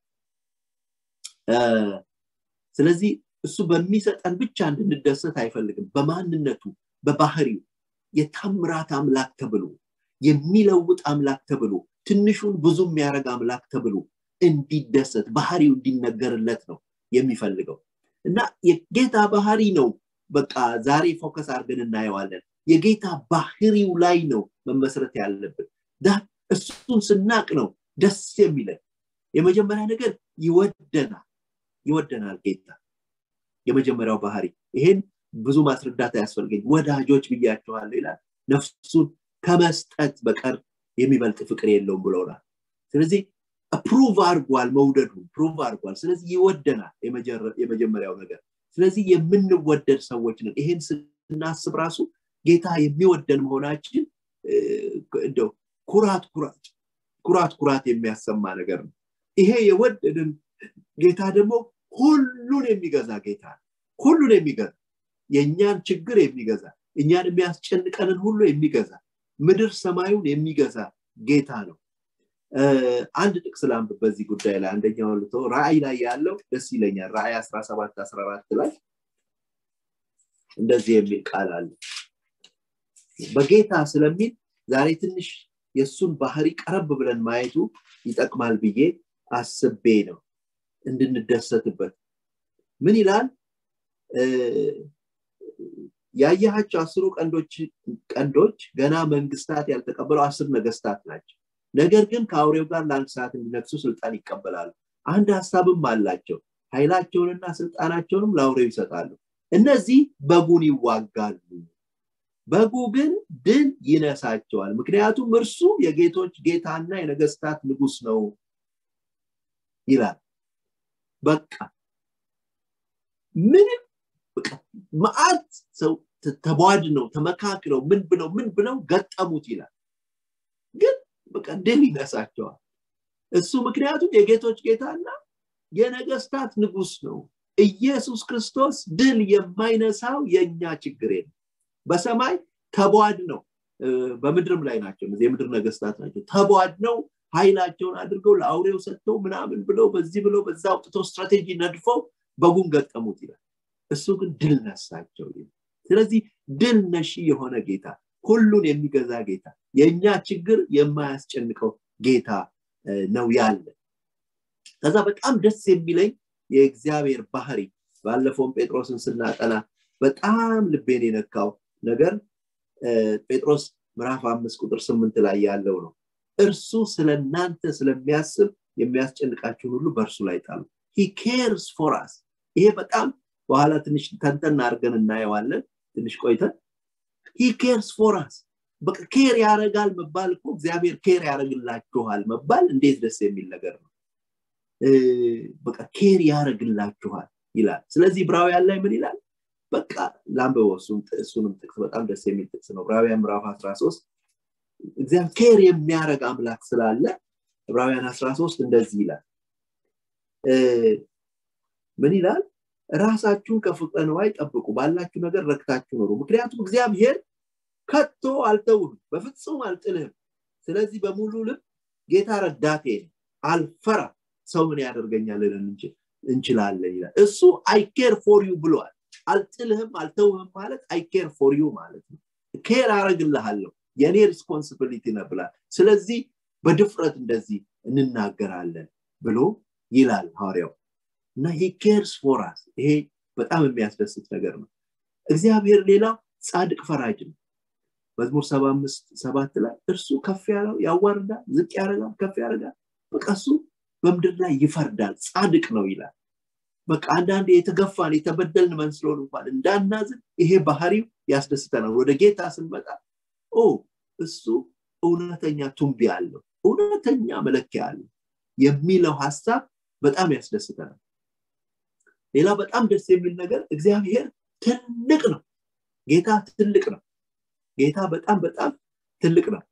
ስለዚህ እሱ በሚሰጠን ብቻ እንድንደሰት አይፈልግም በማንነቱ በባህሪው የታምራት አምላክ ተብሎ የሚለውጥ አምላክ ተብሎ ትንሹን ብዙ የሚያደረግ አምላክ ተብሎ እንዲደሰት ባህሪው እንዲነገርለት ነው የሚፈልገው እና የጌታ ባህሪ ነው በቃ ዛሬ ፎከስ አድርገን እናየዋለን የጌታ ባህሪው ላይ ነው መመስረት ያለብን እሱን ስናቅ ነው ደስ የሚለን የመጀመሪያ ነገር ይወደናል ይወደናል ጌታ የመጀመሪያው ባህሪ ይሄን ብዙ ማስረዳት አያስፈልገኝ ወዳጆች ብያቸዋለሁ ይላል ነፍሱን ከመስጠት በቀር የሚበልጥ ፍቅር የለውም ብለውናል ስለዚህ ፕሩቭ አርጓል መውደዱ ፕሩቭ አርጓል ስለዚህ ይወደናል የመጀመሪያው ነገር ስለዚህ የምንወደድ ሰዎች ነን ይሄን ስናስብ ራሱ ጌታ የሚወደን መሆናችን እንደው ኩራት ኩራት ኩራት ኩራት የሚያሰማ ነገር ነው ይሄ የወደድን ጌታ ደግሞ ሁሉን የሚገዛ ጌታ ሁሉን የሚገዛ የእኛን ችግር የሚገዛ እኛን የሚያስጨንቀንን ሁሉ የሚገዛ ምድር ሰማዩን የሚገዛ ጌታ ነው አንድ ጥቅስ ላንብ በዚህ ጉዳይ ላይ አንደኛው ልቶ ራእይ ላይ ያለው ደስ ይለኛል ራእይ 17 14 ላይ እንደዚህ የሚል ቃል አለ በጌታ ስለሚል ዛሬ ትንሽ የእሱን ባህሪ ቀረብ ብለን ማየቱ ይጠቅማል ብዬ አስቤ ነው እንድንደሰትበት ምን ይላል ያየሃቸው አስሩ ቀንዶች ገና መንግስታት ያልተቀበሉ አስር ነገስታት ናቸው ነገር ግን ከአውሬው ጋር ለአንድ ሰዓት እንዲነግሱ ስልጣን ይቀበላሉ አንድ ሀሳብም አላቸው ኃይላቸውንና ስልጣናቸውንም ለአውሬው ይሰጣሉ እነዚህ በጉን ይዋጋሉ በጉ ግን ድል ይነሳቸዋል ምክንያቱም እርሱ የጌቶች ጌታና የነገስታት ንጉስ ነው ይላል በቃ ምንም መዓት ሰው ተቧድ ነው ተመካክለው ምን ብለው ምን ብለው ገጠሙት ይላል ግን በቃ ድል ይነሳቸዋል እሱ ምክንያቱም የጌቶች ጌታና የነገስታት ንጉስ ነው ኢየሱስ ክርስቶስ ድል የማይነሳው የእኛ ችግር ነው በሰማይ ተቧድ ነው በምድርም ላይ ናቸው የምድር ነገስታት ናቸው ተቧድ ነው ኃይላቸውን አድርገው ለአውሬው ሰጥተው ምናምን ብለው በዚህ ብለው በዛ አውጥተው ስትራቴጂ ነድፈው በጉን ገጠሙት ይላል እሱ ግን ድል ነሳቸው ስለዚህ ድል ነሺ የሆነ ጌታ ሁሉን የሚገዛ ጌታ የእኛ ችግር የማያስጨንቀው ጌታ ነው ያለ ከዛ በጣም ደስ የሚለኝ የእግዚአብሔር ባህሪ ባለፈውም ጴጥሮስን ስናጠና በጣም ልቤን የነካው ነገር ጴጥሮስ ምዕራፍ አምስት ቁጥር ስምንት ላይ ያለው ነው እርሱ ስለ እናንተ ስለሚያስብ የሚያስጨንቃችሁን ሁሉ በእርሱ ላይ ጣሉ ሂ ኬርስ ፎር አስ ይሄ በጣም በኋላ ትንሽ ተንተና አድርገን እናየዋለን ትንሽ ቆይተን ሂ ኬርስ ፎር አስ በቃ ኬር ያደረጋል መባል እኮ እግዚአብሔር ኬር ያደረግላችኋል መባል እንዴት ደስ የሚል ነገር ነው በቃ ኬር ያደረግላችኋል ይላል ስለዚህ ብራውያን ላይ ምን ይላል በቃ ላንበበው እሱንም ጥቅስ በጣም ደስ የሚል ጥቅስ ነው ዕብራውያን ምዕራፍ 13 እግዚአብሔር ኬር የሚያደረግ አምላክ ስላለ ዕብራውያን 13 እንደዚህ ይላል ምን ይላል ራሳችሁን ከፍቅረ ነዋይ ጠብቁ ባላችሁ ነገር ረክታችሁ ኖሩ ምክንያቱም እግዚአብሔር ከቶ አልተውህም በፍጹም አልጥልህም ስለዚህ በሙሉ ልብ ጌታ ረዳቴ አልፈራ ሰው ምን ያደርገኛል እንችላለን ይላል እሱ አይኬር ፎር ዩ ብሏል አልጥልህም አልተውህም ማለት አይኬር ፎር ዩ ማለት ነው ኬር አረግልሃለሁ የእኔ ሪስፖንሲቢሊቲ ነብላል ስለዚህ በድፍረት እንደዚህ እንናገራለን ብሎ ይላል ሐዋርያው እና ሂ ኬርስ ፎራስ ይሄ በጣም የሚያስደስት ነገር ነው እግዚአብሔር ሌላ ጻድቅ ፈራጅ ነው መዝሙር ሰባ አምስት ሰባት ላይ እርሱ ከፍ ያለው ያዋርዳል ዝቅ ያደርጋል ከፍ ያደርጋል በቃ እሱ በምድር ላይ ይፈርዳል ጻድቅ ነው ይላል በቃ አንዳንድ የተገፋን የተበደልን መስሎን እንኳን እንዳናዝን ይሄ ባህሪው ያስደስተናል ወደ ጌታ ስንመጣ ኦ እሱ እውነተኛ ቱንቢ አለው እውነተኛ መለኪያ አለው የሚለው ሀሳብ በጣም ያስደስተናል ሌላ በጣም ደስ የሚል ነገር እግዚአብሔር ትልቅ ነው ጌታ ትልቅ ነው ጌታ በጣም በጣም ትልቅ ነው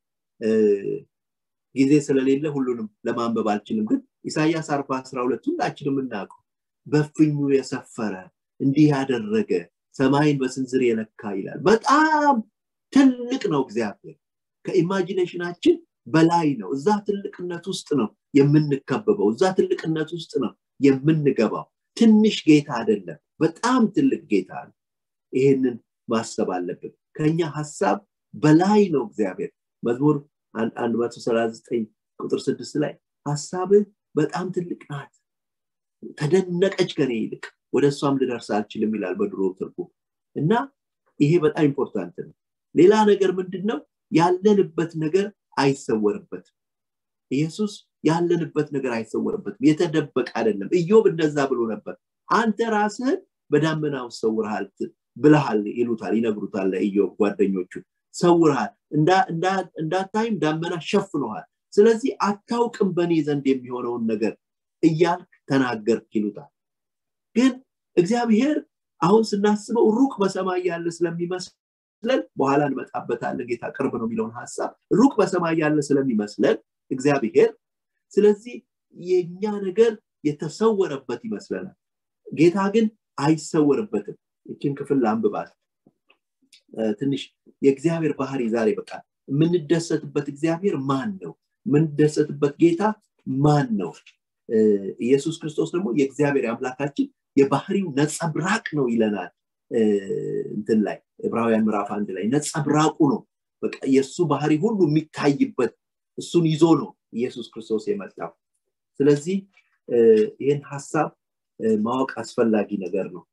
ጊዜ ስለሌለ ሁሉንም ለማንበብ አልችልም ግን ኢሳያስ አርባ አስራ ሁለት ሁላችንም እናውቀው በፍኙ የሰፈረ እንዲህ ያደረገ ሰማይን በስንዝር የለካ ይላል በጣም ትልቅ ነው እግዚአብሔር ከኢማጂኔሽናችን በላይ ነው እዛ ትልቅነት ውስጥ ነው የምንከበበው እዛ ትልቅነት ውስጥ ነው የምንገባው ትንሽ ጌታ አይደለም በጣም ትልቅ ጌታ ነው ይህንን ማሰብ አለብን ከኛ ሀሳብ በላይ ነው እግዚአብሔር መዝሙር 139 ቁጥር ስድስት ላይ ሀሳብህ በጣም ትልቅ ናት ተደነቀች ከኔ ይልቅ ወደ እሷም ልደርስ አልችልም ይላል በድሮ ትርጉም እና ይሄ በጣም ኢምፖርታንት ነው ሌላ ነገር ምንድን ነው ያለንበት ነገር አይሰወርበትም ኢየሱስ ያለንበት ነገር አይሰወርበትም የተደበቀ አይደለም ኢዮብ እንደዛ ብሎ ነበር አንተ ራስህን በዳመና ውስጥ ሰውርሃል ብልሃል ይሉታል ይነግሩታል ለኢዮብ ጓደኞቹ ሰውርሃል እንዳታይም ዳመና ሸፍኖሃል ስለዚህ አታውቅም በእኔ ዘንድ የሚሆነውን ነገር እያልክ ተናገርክ ይሉታል ግን እግዚአብሔር አሁን ስናስበው ሩቅ በሰማይ ያለ ስለሚመስለን በኋላ እንመጣበታለን ጌታ ቅርብ ነው የሚለውን ሀሳብ ሩቅ በሰማይ ያለ ስለሚመስለን እግዚአብሔር ስለዚህ የእኛ ነገር የተሰወረበት ይመስለናል ጌታ ግን አይሰወርበትም ይችን ክፍል ለአንብባት ትንሽ የእግዚአብሔር ባህሪ ዛሬ በቃ የምንደሰትበት እግዚአብሔር ማን ነው የምንደሰትበት ጌታ ማን ነው ኢየሱስ ክርስቶስ ደግሞ የእግዚአብሔር አምላካችን የባህሪው ነጸብራቅ ነው ይለናል እንትን ላይ ዕብራውያን ምዕራፍ አንድ ላይ ነጸብራቁ ነው በቃ የእሱ ባህሪ ሁሉ የሚታይበት እሱን ይዞ ነው ኢየሱስ ክርስቶስ የመጣው ስለዚህ ይህን ሀሳብ ማወቅ አስፈላጊ ነገር ነው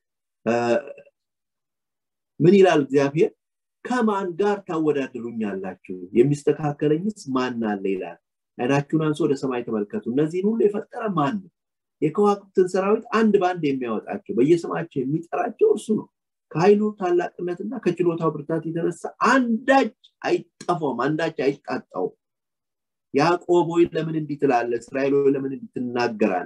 ምን ይላል እግዚአብሔር ከማን ጋር ታወዳድሩኛላችሁ የሚስተካከለኝስ ማን አለ ይላል አይናችሁን አንሶ ወደ ሰማይ ተመልከቱ እነዚህን ሁሉ የፈጠረ ማን ነው የከዋክብትን ሰራዊት አንድ በአንድ የሚያወጣቸው በየስማቸው የሚጠራቸው እርሱ ነው ከኃይሉ ታላቅነትና ከችሎታው ብርታት የተነሳ አንዳች አይጠፋውም አንዳች አይጣጣውም ያዕቆብ ሆይ ለምን እንዲህ ትላለ እስራኤል ሆይ ለምን እንዲህ ትናገራለ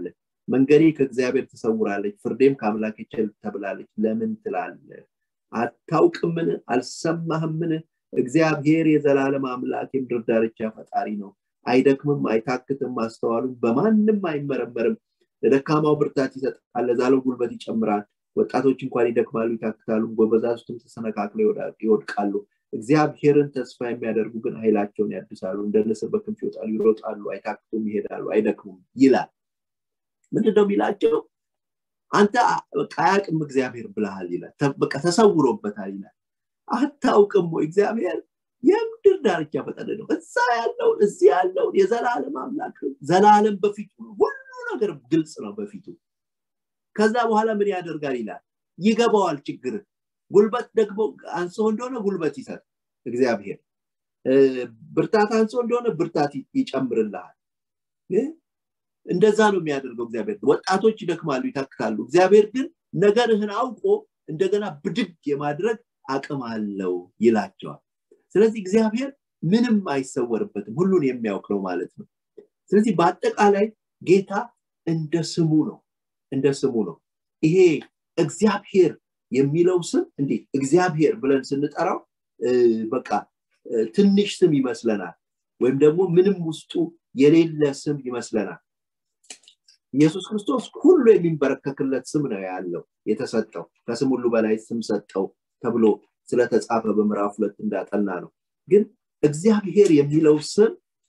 መንገዴ ከእግዚአብሔር ትሰውራለች ፍርዴም ከአምላክ ቸል ተብላለች ለምን ትላለ አታውቅምን አልሰማህምን እግዚአብሔር የዘላለም አምላክ የምድር ዳርቻ ፈጣሪ ነው አይደክምም አይታክትም ማስተዋሉም በማንም አይመረመርም ለደካማው ብርታት ይሰጣል ለዛለው ጉልበት ይጨምራል ወጣቶች እንኳን ይደክማሉ ይታክታሉ ጎበዛዝቱም ተሰነካክለው ይወድቃሉ እግዚአብሔርን ተስፋ የሚያደርጉ ግን ኃይላቸውን ያድሳሉ እንደ ንስር በክንፍ ይወጣሉ ይሮጣሉ አይታክቱም ይሄዳሉ አይደክሙም ይላል ምንድነው የሚላቸው አንተ በቃ አያቅም እግዚአብሔር ብልሃል ይላል በቃ ተሰውሮበታል ይላል አታውቅም ወይ እግዚአብሔር የምድር ዳርቻ ፈጠረ ነው እዛ ያለውን እዚህ ያለውን የዘላለም አምላክ ዘላለም በፊቱ ሁሉ ነገር ግልጽ ነው በፊቱ ከዛ በኋላ ምን ያደርጋል ይላል ይገባዋል ችግር ጉልበት ደግሞ አንሶ እንደሆነ ጉልበት ይሰጥ እግዚአብሔር ብርታት አንሶ እንደሆነ ብርታት ይጨምርልሃል እንደዛ ነው የሚያደርገው እግዚአብሔር ወጣቶች ይደክማሉ ይታክታሉ እግዚአብሔር ግን ነገርህን አውቆ እንደገና ብድግ የማድረግ አቅም አለው ይላቸዋል ስለዚህ እግዚአብሔር ምንም አይሰወርበትም ሁሉን የሚያውቅ ነው ማለት ነው ስለዚህ በአጠቃላይ ጌታ እንደ ስሙ ነው እንደ ስሙ ነው ይሄ እግዚአብሔር የሚለው ስም እንዴት እግዚአብሔር ብለን ስንጠራው በቃ ትንሽ ስም ይመስለናል ወይም ደግሞ ምንም ውስጡ የሌለ ስም ይመስለናል ኢየሱስ ክርስቶስ ሁሉ የሚንበረከክለት ስም ነው ያለው የተሰጠው ከስም ሁሉ በላይ ስም ሰጠው ተብሎ ስለተጻፈ በምዕራፍ ሁለት እንዳጠና ነው ግን እግዚአብሔር የሚለው ስም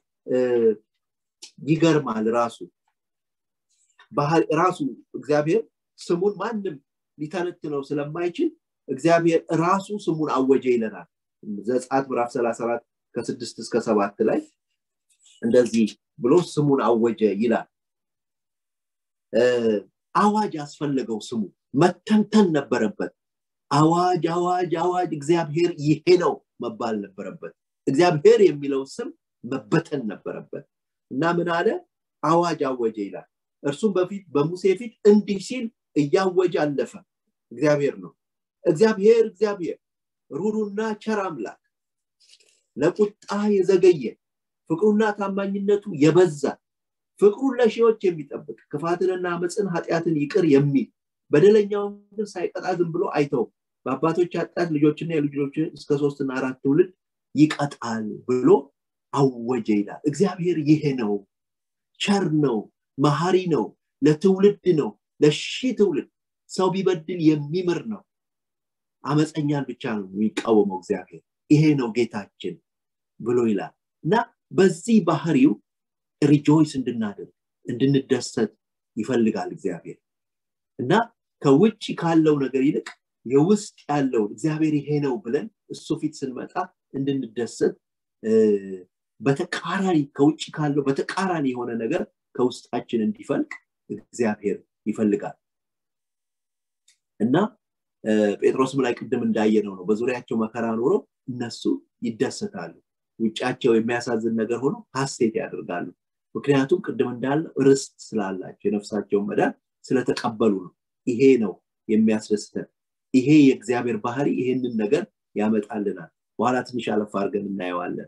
ይገርማል ራሱ ራሱ እግዚአብሔር ስሙን ማንም ሊተነትነው ስለማይችል እግዚአብሔር ራሱ ስሙን አወጀ ይለናል ዘጻት ምዕራፍ 34 ከስድስት እስከ ሰባት ላይ እንደዚህ ብሎ ስሙን አወጀ ይላል አዋጅ ያስፈለገው ስሙ መተንተን ነበረበት አዋጅ አዋጅ አዋጅ እግዚአብሔር ይሄ ነው መባል ነበረበት እግዚአብሔር የሚለው ስም መበተን ነበረበት እና ምን አለ አዋጅ አወጀ ይላል እርሱም በፊት በሙሴ ፊት እንዲህ ሲል እያወጀ አለፈ እግዚአብሔር ነው እግዚአብሔር እግዚአብሔር ሩሩና ቸር አምላክ ለቁጣ የዘገየ ፍቅሩና ታማኝነቱ የበዛ ፍቅሩን ለሺዎች የሚጠብቅ ክፋትንና አመፅን ኃጢአትን ይቅር የሚል በደለኛውን ግን ሳይቀጣ ዝም ብሎ አይተው በአባቶች ኃጢአት ልጆችና የልጆች እስከ ሶስትና አራት ትውልድ ይቀጣል ብሎ አወጀ ይላል እግዚአብሔር ይሄ ነው ቸር ነው መሀሪ ነው ለትውልድ ነው ለሺ ትውልድ ሰው ቢበድል የሚምር ነው አመፀኛን ብቻ ነው የሚቃወመው እግዚአብሔር ይሄ ነው ጌታችን ብሎ ይላል እና በዚህ ባህሪው ሪጆይስ እንድናደርግ እንድንደሰት ይፈልጋል እግዚአብሔር እና ከውጭ ካለው ነገር ይልቅ የውስጥ ያለውን እግዚአብሔር ይሄ ነው ብለን እሱ ፊት ስንመጣ እንድንደሰት በተቃራኒ ከውጭ ካለው በተቃራኒ የሆነ ነገር ከውስጣችን እንዲፈልቅ እግዚአብሔር ይፈልጋል እና ጴጥሮስም ላይ ቅድም እንዳየነው ነው በዙሪያቸው መከራ ኖሮ እነሱ ይደሰታሉ ውጫቸው የሚያሳዝን ነገር ሆኖ ሀሴት ያደርጋሉ ምክንያቱም ቅድም እንዳለው ርስት ስላላቸው የነፍሳቸውን መዳን ስለተቀበሉ ነው ይሄ ነው የሚያስደስተን ይሄ የእግዚአብሔር ባህሪ ይሄንን ነገር ያመጣልናል በኋላ ትንሽ አለፍ አድርገን እናየዋለን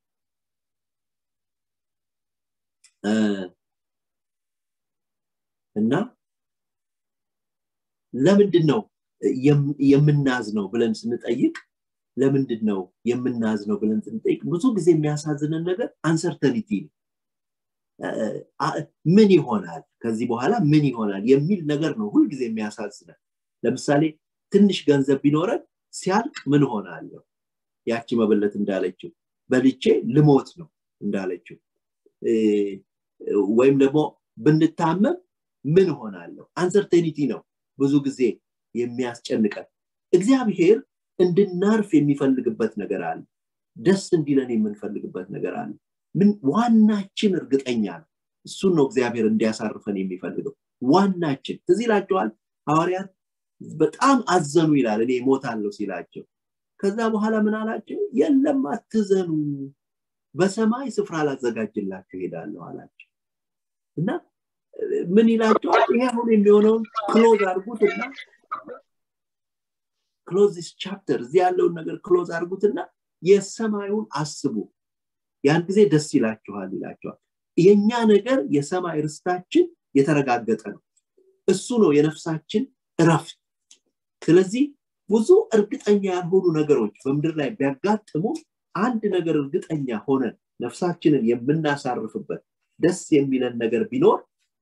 እና ለምንድን ነው የምናዝነው ብለን ስንጠይቅ ለምንድን ነው የምናዝነው ብለን ስንጠይቅ ብዙ ጊዜ የሚያሳዝነን ነገር አንሰርተኒቲ ነው ምን ይሆናል ከዚህ በኋላ ምን ይሆናል የሚል ነገር ነው ሁልጊዜ የሚያሳዝነን ለምሳሌ ትንሽ ገንዘብ ቢኖረን ሲያልቅ ምን ሆናለሁ ያቺ መበለት እንዳለችው በልቼ ልሞት ነው እንዳለችው ወይም ደግሞ ብንታመም ምን ሆናለሁ አንሰርቴኒቲ ነው ብዙ ጊዜ የሚያስጨንቀን እግዚአብሔር እንድናርፍ የሚፈልግበት ነገር አለ ደስ እንዲለን የምንፈልግበት ነገር አለ ምን ዋናችን እርግጠኛ ነው እሱን ነው እግዚአብሔር እንዲያሳርፈን የሚፈልገው ዋናችን ትዝ ይላቸዋል ሐዋርያት በጣም አዘኑ ይላል እኔ ሞታለሁ ሲላቸው ከዛ በኋላ ምን አላቸው የለም አትዘኑ በሰማይ ስፍራ ላዘጋጅላችሁ ሄዳለሁ አላቸው እና ምን ይላቸዋል ይሄ አሁን የሚሆነውን ክሎዝ አድርጉትና ክሎዝ ዲስ ቻፕተር እዚህ ያለውን ነገር ክሎዝ አድርጉትና የሰማዩን አስቡ ያን ጊዜ ደስ ይላችኋል ይላቸዋል የኛ ነገር የሰማይ ርስታችን የተረጋገጠ ነው እሱ ነው የነፍሳችን እረፍት ስለዚህ ብዙ እርግጠኛ ያልሆኑ ነገሮች በምድር ላይ ቢያጋጥሙ አንድ ነገር እርግጠኛ ሆነን ነፍሳችንን የምናሳርፍበት ደስ የሚለን ነገር ቢኖር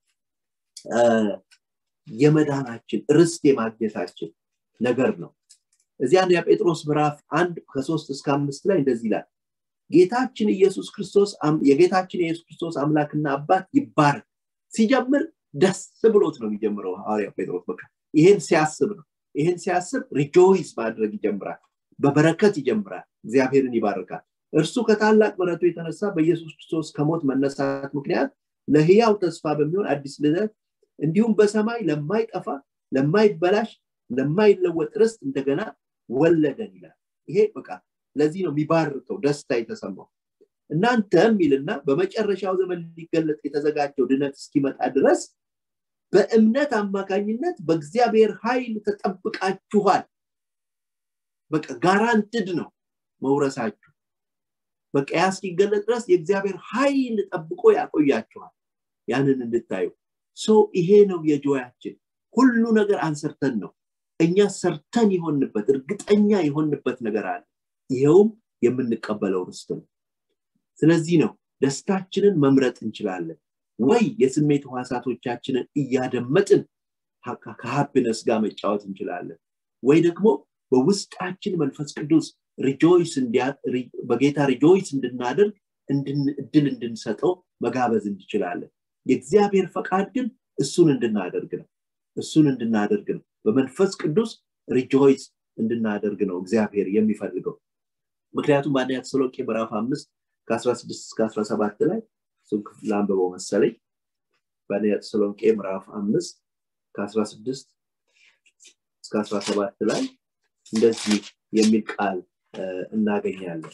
የመዳናችን ርስት የማግኘታችን ነገር ነው እዚህ አንደኛ ጴጥሮስ ምዕራፍ አንድ ከሶስት እስከ አምስት ላይ እንደዚህ ይላል ጌታችን ኢየሱስ ክርስቶስ የጌታችን የኢየሱስ ክርስቶስ አምላክና አባት ይባረክ ሲጀምር ደስ ብሎት ነው የሚጀምረው ሐዋርያው ጴጥሮስ በቃ ይሄን ሲያስብ ነው ይህን ሲያስብ ሪጆይስ ማድረግ ይጀምራል በበረከት ይጀምራል እግዚአብሔርን ይባርካል እርሱ ከታላቅ ምረቱ የተነሳ በኢየሱስ ክርስቶስ ከሞት መነሳት ምክንያት ለህያው ተስፋ በሚሆን አዲስ ልደት እንዲሁም በሰማይ ለማይጠፋ ለማይበላሽ ለማይለወጥ ርስት እንደገና ወለደን ይላል ይሄ በቃ ለዚህ ነው የሚባርከው ደስታ የተሰማው እናንተ የሚልና በመጨረሻው ዘመን ሊገለጥ የተዘጋጀው ድነት እስኪመጣ ድረስ በእምነት አማካኝነት በእግዚአብሔር ኃይል ተጠብቃችኋል በቃ ጋራንትድ ነው መውረሳችሁ በቃ ያ እስኪገለጥ ድረስ የእግዚአብሔር ኃይል ጠብቆ ያቆያችኋል ያንን እንድታዩ ሶ ይሄ ነው የጆያችን ሁሉ ነገር አንሰርተን ነው እኛ ሰርተን የሆንበት እርግጠኛ የሆንበት ነገር አለ ይኸውም የምንቀበለው ርስት ነው ስለዚህ ነው ደስታችንን መምረጥ እንችላለን ወይ የስሜት ህዋሳቶቻችንን እያደመጥን ከሀፕነስ ጋር መጫወት እንችላለን ወይ ደግሞ በውስጣችን መንፈስ ቅዱስ ሪጆይስ በጌታ ሪጆይስ እንድናደርግ እድል እንድንሰጠው መጋበዝ እንችላለን የእግዚአብሔር ፈቃድ ግን እሱን እንድናደርግ ነው እሱን እንድናደርግ ነው በመንፈስ ቅዱስ ሪጆይስ እንድናደርግ ነው እግዚአብሔር የሚፈልገው ምክንያቱም በአንደኛ ተሰሎቄ ምዕራፍ አምስት ከ16 እስከ 17 ላይ እሱን ክፍል አንብበው መሰለኝ በአንደኛ ተሰሎንቄ ምዕራፍ አምስት ከ16 እስከ 17 ላይ እንደዚህ የሚል ቃል እናገኛለን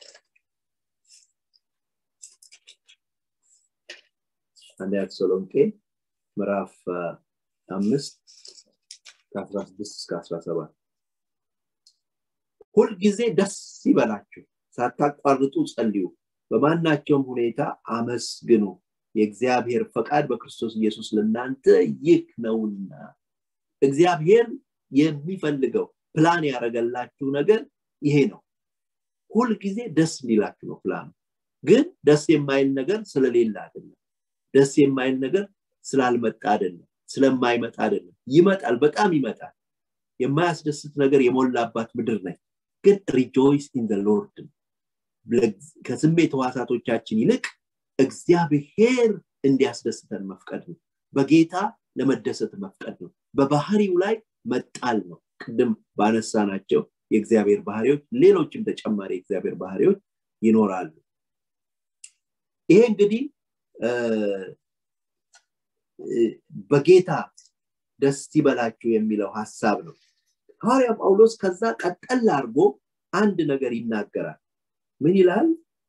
አንደኛ ተሰሎንቄ ምዕራፍ አምስት ከአስራ ስድስት እስከ አስራ ሰባት ሁልጊዜ ደስ ይበላችሁ ሳታቋርጡ ጸልዩ በማናቸውም ሁኔታ አመስግኑ የእግዚአብሔር ፈቃድ በክርስቶስ ኢየሱስ ለእናንተ ይህ ነውና እግዚአብሔር የሚፈልገው ፕላን ያደረገላችሁ ነገር ይሄ ነው ሁልጊዜ ደስ እንዲላችሁ ነው ፕላኑ ግን ደስ የማይል ነገር ስለሌለ አይደለም ደስ የማይል ነገር ስላልመጣ አይደለም ስለማይመጣ አይደለም ይመጣል በጣም ይመጣል የማያስደስት ነገር የሞላባት ምድር ነች ግን ሪጆይስ ኢን ሎርድ ከስሜት ህዋሳቶቻችን ይልቅ እግዚአብሔር እንዲያስደስተን መፍቀድ ነው በጌታ ለመደሰት መፍቀድ ነው በባህሪው ላይ መጣል ነው ቅድም ባነሳ ናቸው የእግዚአብሔር ባህሪዎች ሌሎችም ተጨማሪ የእግዚአብሔር ባህሪዎች ይኖራሉ ይሄ እንግዲህ በጌታ ደስ ይበላችሁ የሚለው ሀሳብ ነው ሐዋርያ ጳውሎስ ከዛ ቀጠል አድርጎ አንድ ነገር ይናገራል ምን ይላል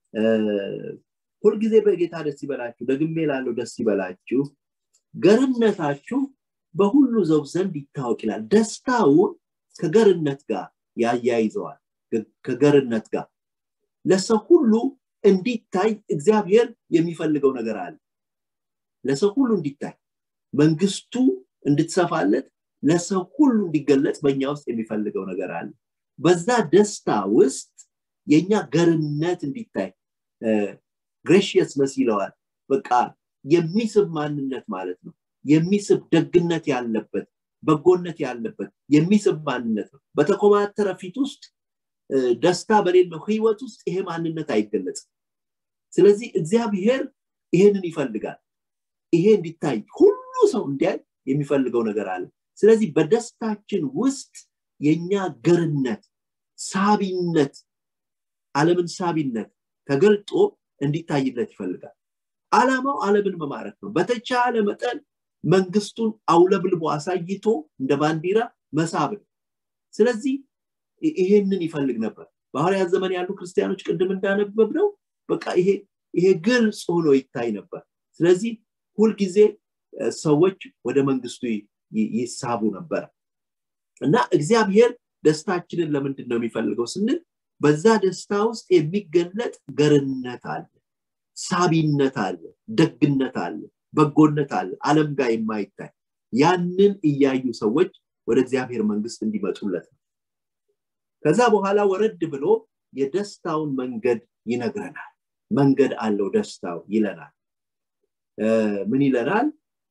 ሁልጊዜ በጌታ ደስ ይበላችሁ ደግሜ ላለው ደስ ይበላችሁ ገርነታችሁ በሁሉ ዘው ዘንድ ይታወቅ ይላል ደስታውን ከገርነት ጋር ያያይዘዋል ከገርነት ጋር ለሰው ሁሉ እንዲታይ እግዚአብሔር የሚፈልገው ነገር አለ ለሰው ሁሉ እንዲታይ መንግስቱ እንድትሰፋለት ለሰው ሁሉ እንዲገለጽ በእኛ ውስጥ የሚፈልገው ነገር አለ በዛ ደስታ ውስጥ የኛ ገርነት እንዲታይ ግሬሽየስነስ ይለዋል በቃ የሚስብ ማንነት ማለት ነው የሚስብ ደግነት ያለበት በጎነት ያለበት የሚስብ ማንነት ነው በተኮማተረ ፊት ውስጥ ደስታ በሌለው ህይወት ውስጥ ይሄ ማንነት አይገለጽም ስለዚህ እግዚአብሔር ይሄንን ይፈልጋል ይሄ እንዲታይ ሁሉ ሰው እንዲያይ የሚፈልገው ነገር አለ ስለዚህ በደስታችን ውስጥ የኛ ገርነት ሳቢነት አለምን ሳቢነት ተገልጦ እንዲታይለት ይፈልጋል አላማው አለምን መማረክ ነው በተቻለ መጠን መንግስቱን አውለብልቦ አሳይቶ እንደ ባንዲራ መሳብ ነው ስለዚህ ይሄንን ይፈልግ ነበር በሐዋርያት ዘመን ያሉ ክርስቲያኖች ቅድም እንዳነበብ ነው በቃ ይሄ ይሄ ግልጽ ሆኖ ይታይ ነበር ስለዚህ ሁልጊዜ ሰዎች ወደ መንግስቱ ይሳቡ ነበር እና እግዚአብሔር ደስታችንን ለምንድን ነው የሚፈልገው ስንል በዛ ደስታ ውስጥ የሚገለጥ ገርነት አለ ሳቢነት አለ ደግነት አለ በጎነት አለ አለም ጋር የማይታይ ያንን እያዩ ሰዎች ወደ እግዚአብሔር መንግስት እንዲመጡለት ነው ከዛ በኋላ ወረድ ብሎ የደስታውን መንገድ ይነግረናል መንገድ አለው ደስታው ይለናል ምን ይለናል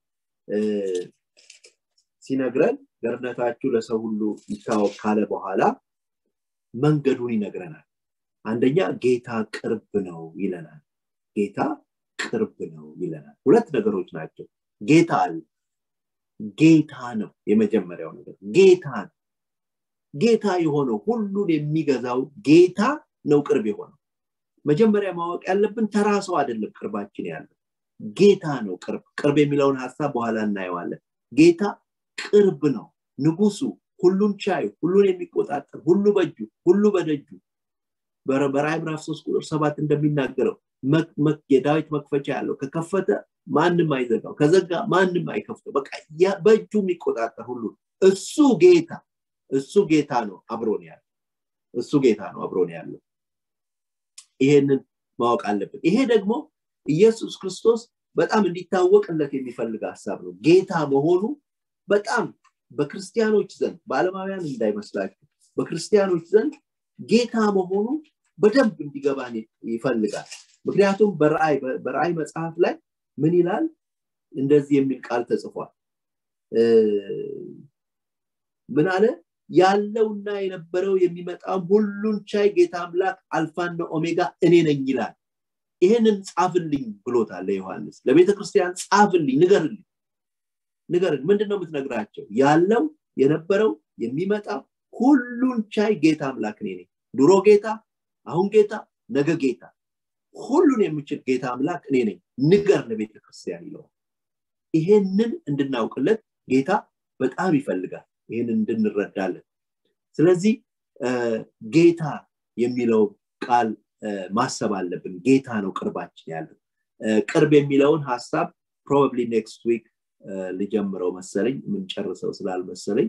ሲነግረን ገርነታችሁ ለሰው ሁሉ ይታወቅ ካለ በኋላ መንገዱን ይነግረናል አንደኛ ጌታ ቅርብ ነው ይለናል ጌታ ቅርብ ነው ይለናል ሁለት ነገሮች ናቸው ጌታ አለ ጌታ ነው የመጀመሪያው ነገር ጌታ ነው ጌታ የሆነው ሁሉን የሚገዛው ጌታ ነው ቅርብ የሆነው መጀመሪያ ማወቅ ያለብን ተራ ሰው አይደለም ቅርባችን ያለው ጌታ ነው ቅርብ ቅርብ የሚለውን ሀሳብ በኋላ እናየዋለን ጌታ ቅርብ ነው ንጉሱ ሁሉን ቻዩ ሁሉን የሚቆጣጠር ሁሉ በእጁ ሁሉ በደጁ በራይ ምዕራፍ ሶስት ቁጥር ሰባት እንደሚናገረው የዳዊት መክፈቻ ያለው ከከፈተ ማንም አይዘጋው ከዘጋ ማንም አይከፍተው በቃ በእጁ የሚቆጣጠር ሁሉ እሱ ጌታ እሱ ጌታ ነው አብሮን ያለው እሱ ጌታ ነው አብሮን ያለው ይሄንን ማወቅ አለብን ይሄ ደግሞ ኢየሱስ ክርስቶስ በጣም እንዲታወቅለት የሚፈልግ ሀሳብ ነው ጌታ መሆኑ በጣም በክርስቲያኖች ዘንድ በአለማውያን እንዳይመስላችሁ በክርስቲያኖች ዘንድ ጌታ መሆኑ በደንብ እንዲገባን ይፈልጋል ምክንያቱም በራእይ መጽሐፍ ላይ ምን ይላል እንደዚህ የሚል ቃል ተጽፏል ምን አለ ያለውና የነበረው የሚመጣም ሁሉን ቻይ ጌታ አምላክ አልፋና ኦሜጋ እኔ ነኝ ይላል ይህንን ጻፍልኝ ብሎታል ለዮሐንስ ለቤተ ክርስቲያን ጻፍልኝ ንገርልኝ ንገርን ምንድን ነው የምትነግራቸው ያለው የነበረው የሚመጣ ሁሉን ቻይ ጌታ አምላክ እኔ ነኝ ድሮ ጌታ አሁን ጌታ ነገ ጌታ ሁሉን የምችል ጌታ አምላክ እኔ ነኝ ንገር ለቤተ ክርስቲያን ይለዋል ይሄንን እንድናውቅለት ጌታ በጣም ይፈልጋል ይህንን እንድንረዳለን ስለዚህ ጌታ የሚለው ቃል ማሰብ አለብን ጌታ ነው ቅርባችን ያለው ቅርብ የሚለውን ሀሳብ ፕሮባብሊ ኔክስት ዊክ ልጀምረው መሰለኝ የምንጨርሰው ስላልመሰለኝ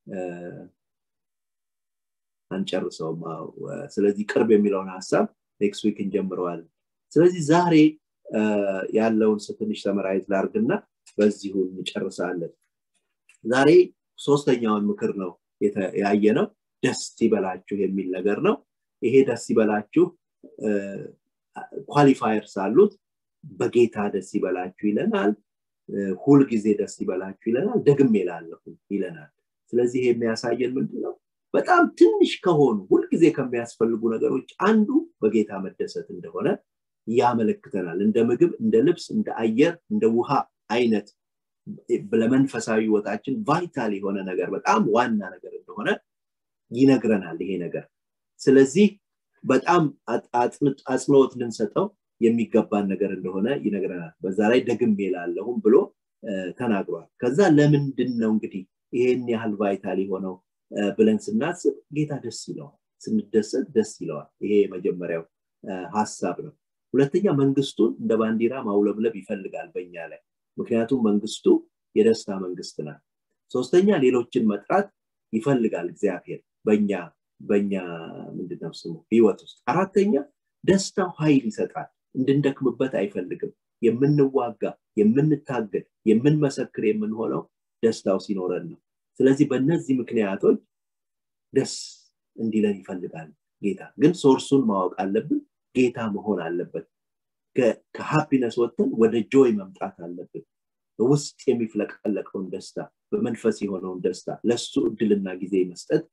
አንጨርሰውም ስለዚህ ቅርብ የሚለውን ሀሳብ ኔክስት ዊክ እንጀምረዋለን ስለዚህ ዛሬ ያለውን ትንሽ ተመራይዝ ላርግና በዚሁ እንጨርሳለን ዛሬ ሶስተኛውን ምክር ነው ያየ ነው ደስ ይበላችሁ የሚል ነገር ነው ይሄ ደስ ይበላችሁ ኳሊፋየርስ አሉት በጌታ ደስ ይበላችሁ ይለናል ሁልጊዜ ደስ ይበላችሁ ይለናል ደግም ላለሁ ይለናል ስለዚህ ይሄ የሚያሳየን ምንድን ነው በጣም ትንሽ ከሆኑ ሁልጊዜ ከሚያስፈልጉ ነገሮች አንዱ በጌታ መደሰት እንደሆነ ያመለክተናል እንደ ምግብ እንደ ልብስ እንደ አየር እንደ ውሃ አይነት ለመንፈሳዊ ህይወታችን ቫይታል የሆነ ነገር በጣም ዋና ነገር እንደሆነ ይነግረናል ይሄ ነገር ስለዚህ በጣም አጽንኦት ልንሰጠው የሚገባን ነገር እንደሆነ ይነግረናል በዛ ላይ ደግም ላለሁም ብሎ ተናግሯል ከዛ ለምንድን ነው እንግዲህ ይሄን ያህል ቫይታል የሆነው ብለን ስናስብ ጌታ ደስ ይለዋል ስንደሰት ደስ ይለዋል ይሄ የመጀመሪያው ሀሳብ ነው ሁለተኛ መንግስቱን እንደ ባንዲራ ማውለብለብ ይፈልጋል በእኛ ላይ ምክንያቱም መንግስቱ የደስታ መንግስት ናት ሶስተኛ ሌሎችን መጥራት ይፈልጋል እግዚአብሔር በኛ በኛ ምንድነው ስሙ ህይወት ውስጥ አራተኛ ደስታው ኃይል ይሰጣል እንድንደክምበት አይፈልግም የምንዋጋ የምንታገል የምንመሰክር የምንሆነው ደስታው ሲኖረን ነው ስለዚህ በእነዚህ ምክንያቶች ደስ እንዲለን ይፈልጋል ጌታ ግን ሶርሱን ማወቅ አለብን ጌታ መሆን አለበት ከሃፒነስ ወጥተን ወደ ጆይ መምጣት አለብን በውስጥ የሚፍለቀለቀውን ደስታ በመንፈስ የሆነውን ደስታ ለሱ እድልና ጊዜ መስጠት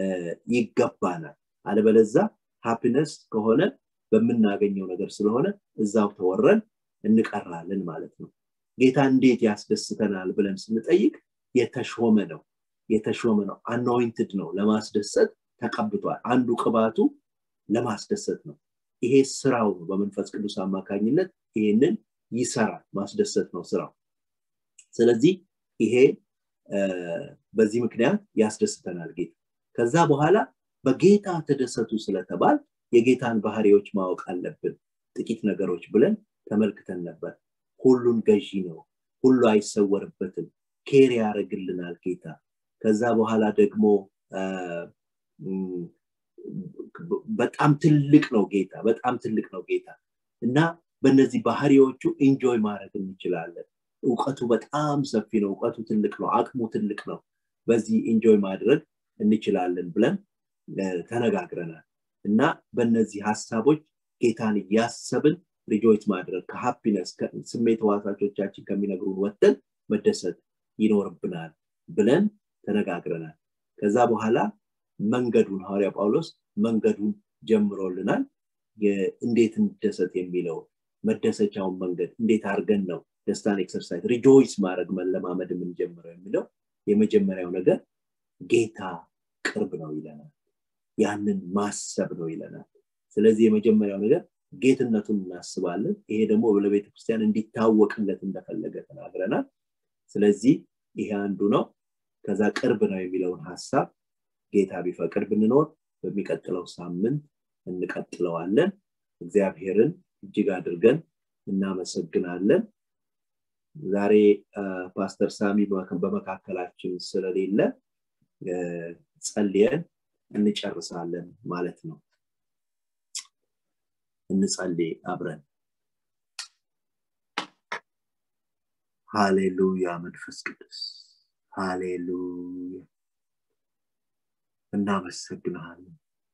ይገባናል አለበለዛ ሃፒነስ ከሆነ በምናገኘው ነገር ስለሆነ እዛው ተወረን እንቀራለን ማለት ነው ጌታ እንዴት ያስደስተናል ብለን ስንጠይቅ የተሾመ ነው የተሾመ ነው አኖይንትድ ነው ለማስደሰት ተቀብቷል አንዱ ቅባቱ ለማስደሰት ነው ይሄ ስራው ነው በመንፈስ ቅዱስ አማካኝነት ይሄንን ይሰራል ማስደሰት ነው ስራው ስለዚህ ይሄ በዚህ ምክንያት ያስደስተናል ጌታ ከዛ በኋላ በጌታ ተደሰቱ ስለተባል የጌታን ባህሪዎች ማወቅ አለብን ጥቂት ነገሮች ብለን ተመልክተን ነበር ሁሉን ገዢ ነው ሁሉ አይሰወርበትም ኬር ያደርግልናል ጌታ ከዛ በኋላ ደግሞ በጣም ትልቅ ነው ጌታ በጣም ትልቅ ነው ጌታ እና በእነዚህ ባህሪዎቹ ኢንጆይ ማድረግ እንችላለን እውቀቱ በጣም ሰፊ ነው እውቀቱ ትልቅ ነው አቅሙ ትልቅ ነው በዚህ ኢንጆይ ማድረግ እንችላለን ብለን ተነጋግረናል እና በእነዚህ ሀሳቦች ጌታን እያሰብን ሪጆይት ማድረግ ከሃፒነስ ስሜት ህዋሳቾቻችን ከሚነግሩን ወጥተን መደሰት ይኖርብናል ብለን ተነጋግረናል ከዛ በኋላ መንገዱን ሐዋርያ ጳውሎስ መንገዱን ጀምሮልናል እንዴት እንደሰት የሚለው መደሰቻውን መንገድ እንዴት አድርገን ነው ደስታን ኤክሰርሳይዝ ሪጆይስ ማድረግ መለማመድ የምንጀምረው የሚለው የመጀመሪያው ነገር ጌታ ቅርብ ነው ይለናል ያንን ማሰብ ነው ይለናል ስለዚህ የመጀመሪያው ነገር ጌትነቱን እናስባለን ይሄ ደግሞ ለቤተ ክርስቲያን እንዲታወቅለት እንደፈለገ ተናግረናል ስለዚህ ይሄ አንዱ ነው ከዛ ቅርብ ነው የሚለውን ሀሳብ ጌታ ቢፈቅድ ብንኖር በሚቀጥለው ሳምንት እንቀጥለዋለን እግዚአብሔርን እጅግ አድርገን እናመሰግናለን ዛሬ ፓስተር ሳሚ በመካከላችን ስለሌለ ጸልየን እንጨርሳለን ማለት ነው እንጸልይ አብረን ሃሌሉያ መንፈስ ቅዱስ ሃሌሉያ እናመሰግንሃለን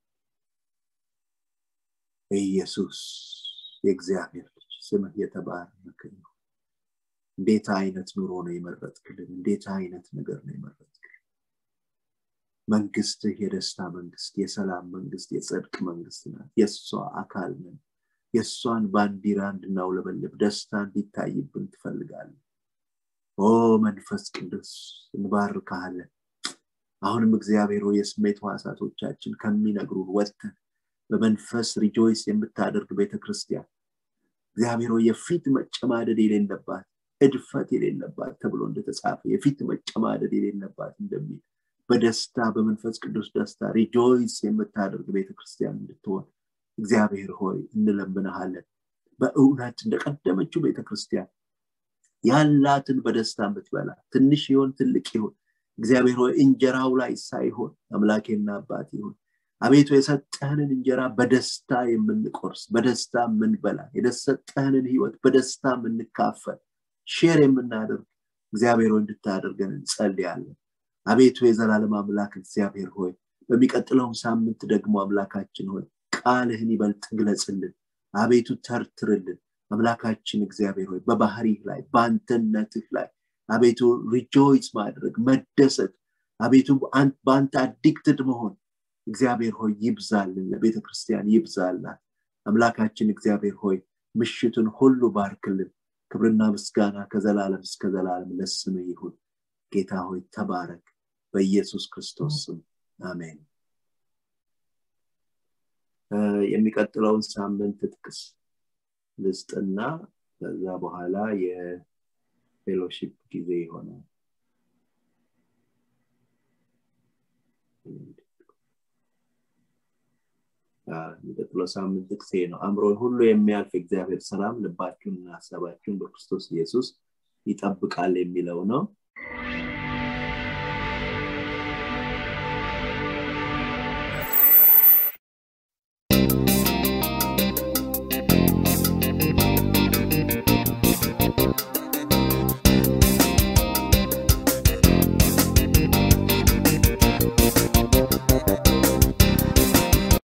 ኢየሱስ የእግዚአብሔር ልጅ ስምህ የተባረከ ነው እንዴት አይነት ኑሮ ነው የመረጥክልን እንዴት አይነት ነገር ነው የመረጥክልን መንግስትህ የደስታ መንግስት የሰላም መንግስት የጽድቅ መንግስት ናት የእሷ አካል ነን የእሷን ባንዲራ እንድናውለበልብ ደስታ እንዲታይብን ትፈልጋለን ኦ መንፈስ ቅዱስ እንባርካለን አሁንም እግዚአብሔር የስሜት ዋሳቶቻችን ከሚነግሩን ወጥተን በመንፈስ ሪጆይስ የምታደርግ ቤተክርስቲያን እግዚአብሔር የፊት መጨማደድ የሌለባት እድፈት የሌለባት ተብሎ እንደተጻፈ የፊት መጨማደድ የሌለባት እንደሚል በደስታ በመንፈስ ቅዱስ ደስታ ሪጆይስ የምታደርግ ቤተክርስቲያን እንድትሆን እግዚአብሔር ሆይ እንለምንሃለን በእውነት እንደቀደመችው ቤተክርስቲያን ያላትን በደስታ የምትበላ ትንሽ ይሆን ትልቅ ይሆን እግዚአብሔር ሆይ እንጀራው ላይ ሳይሆን አምላኬና አባት ይሆን አቤቱ የሰጠህንን እንጀራ በደስታ የምንቆርስ በደስታ የምንበላ የሰጠህንን ህይወት በደስታ የምንካፈል ሼር የምናደርግ እግዚአብሔር ሆይ እንድታደርገን እንጸልያለን አቤቱ የዘላለም አምላክ እግዚአብሔር ሆይ በሚቀጥለውም ሳምንት ደግሞ አምላካችን ሆይ ቃልህን ይበልጥ ግለጽልን አቤቱ ተርትርልን አምላካችን እግዚአብሔር ሆይ በባህሪህ ላይ በአንተነትህ ላይ አቤቱ ሪጆይስ ማድረግ መደሰት አቤቱ በአንተ አዲክትድ መሆን እግዚአብሔር ሆይ ይብዛልን ለቤተ ክርስቲያን ይብዛላት አምላካችን እግዚአብሔር ሆይ ምሽቱን ሁሉ ባርክልን ክብርና ምስጋና ከዘላለም እስከ ዘላለም ለስም ይሁን ጌታ ሆይ ተባረክ በኢየሱስ ክርስቶስ ስም አሜን የሚቀጥለውን ሳምንት ጥቅስ ልስጥና ከዛ በኋላ የፌሎሺፕ ጊዜ ይሆናል የሚቀጥለው ሳምንት ጥቅሴ ነው አእምሮን ሁሉ የሚያልፍ እግዚአብሔር ሰላም ልባችሁንና ሀሳባችሁን በክርስቶስ ኢየሱስ ይጠብቃል የሚለው ነው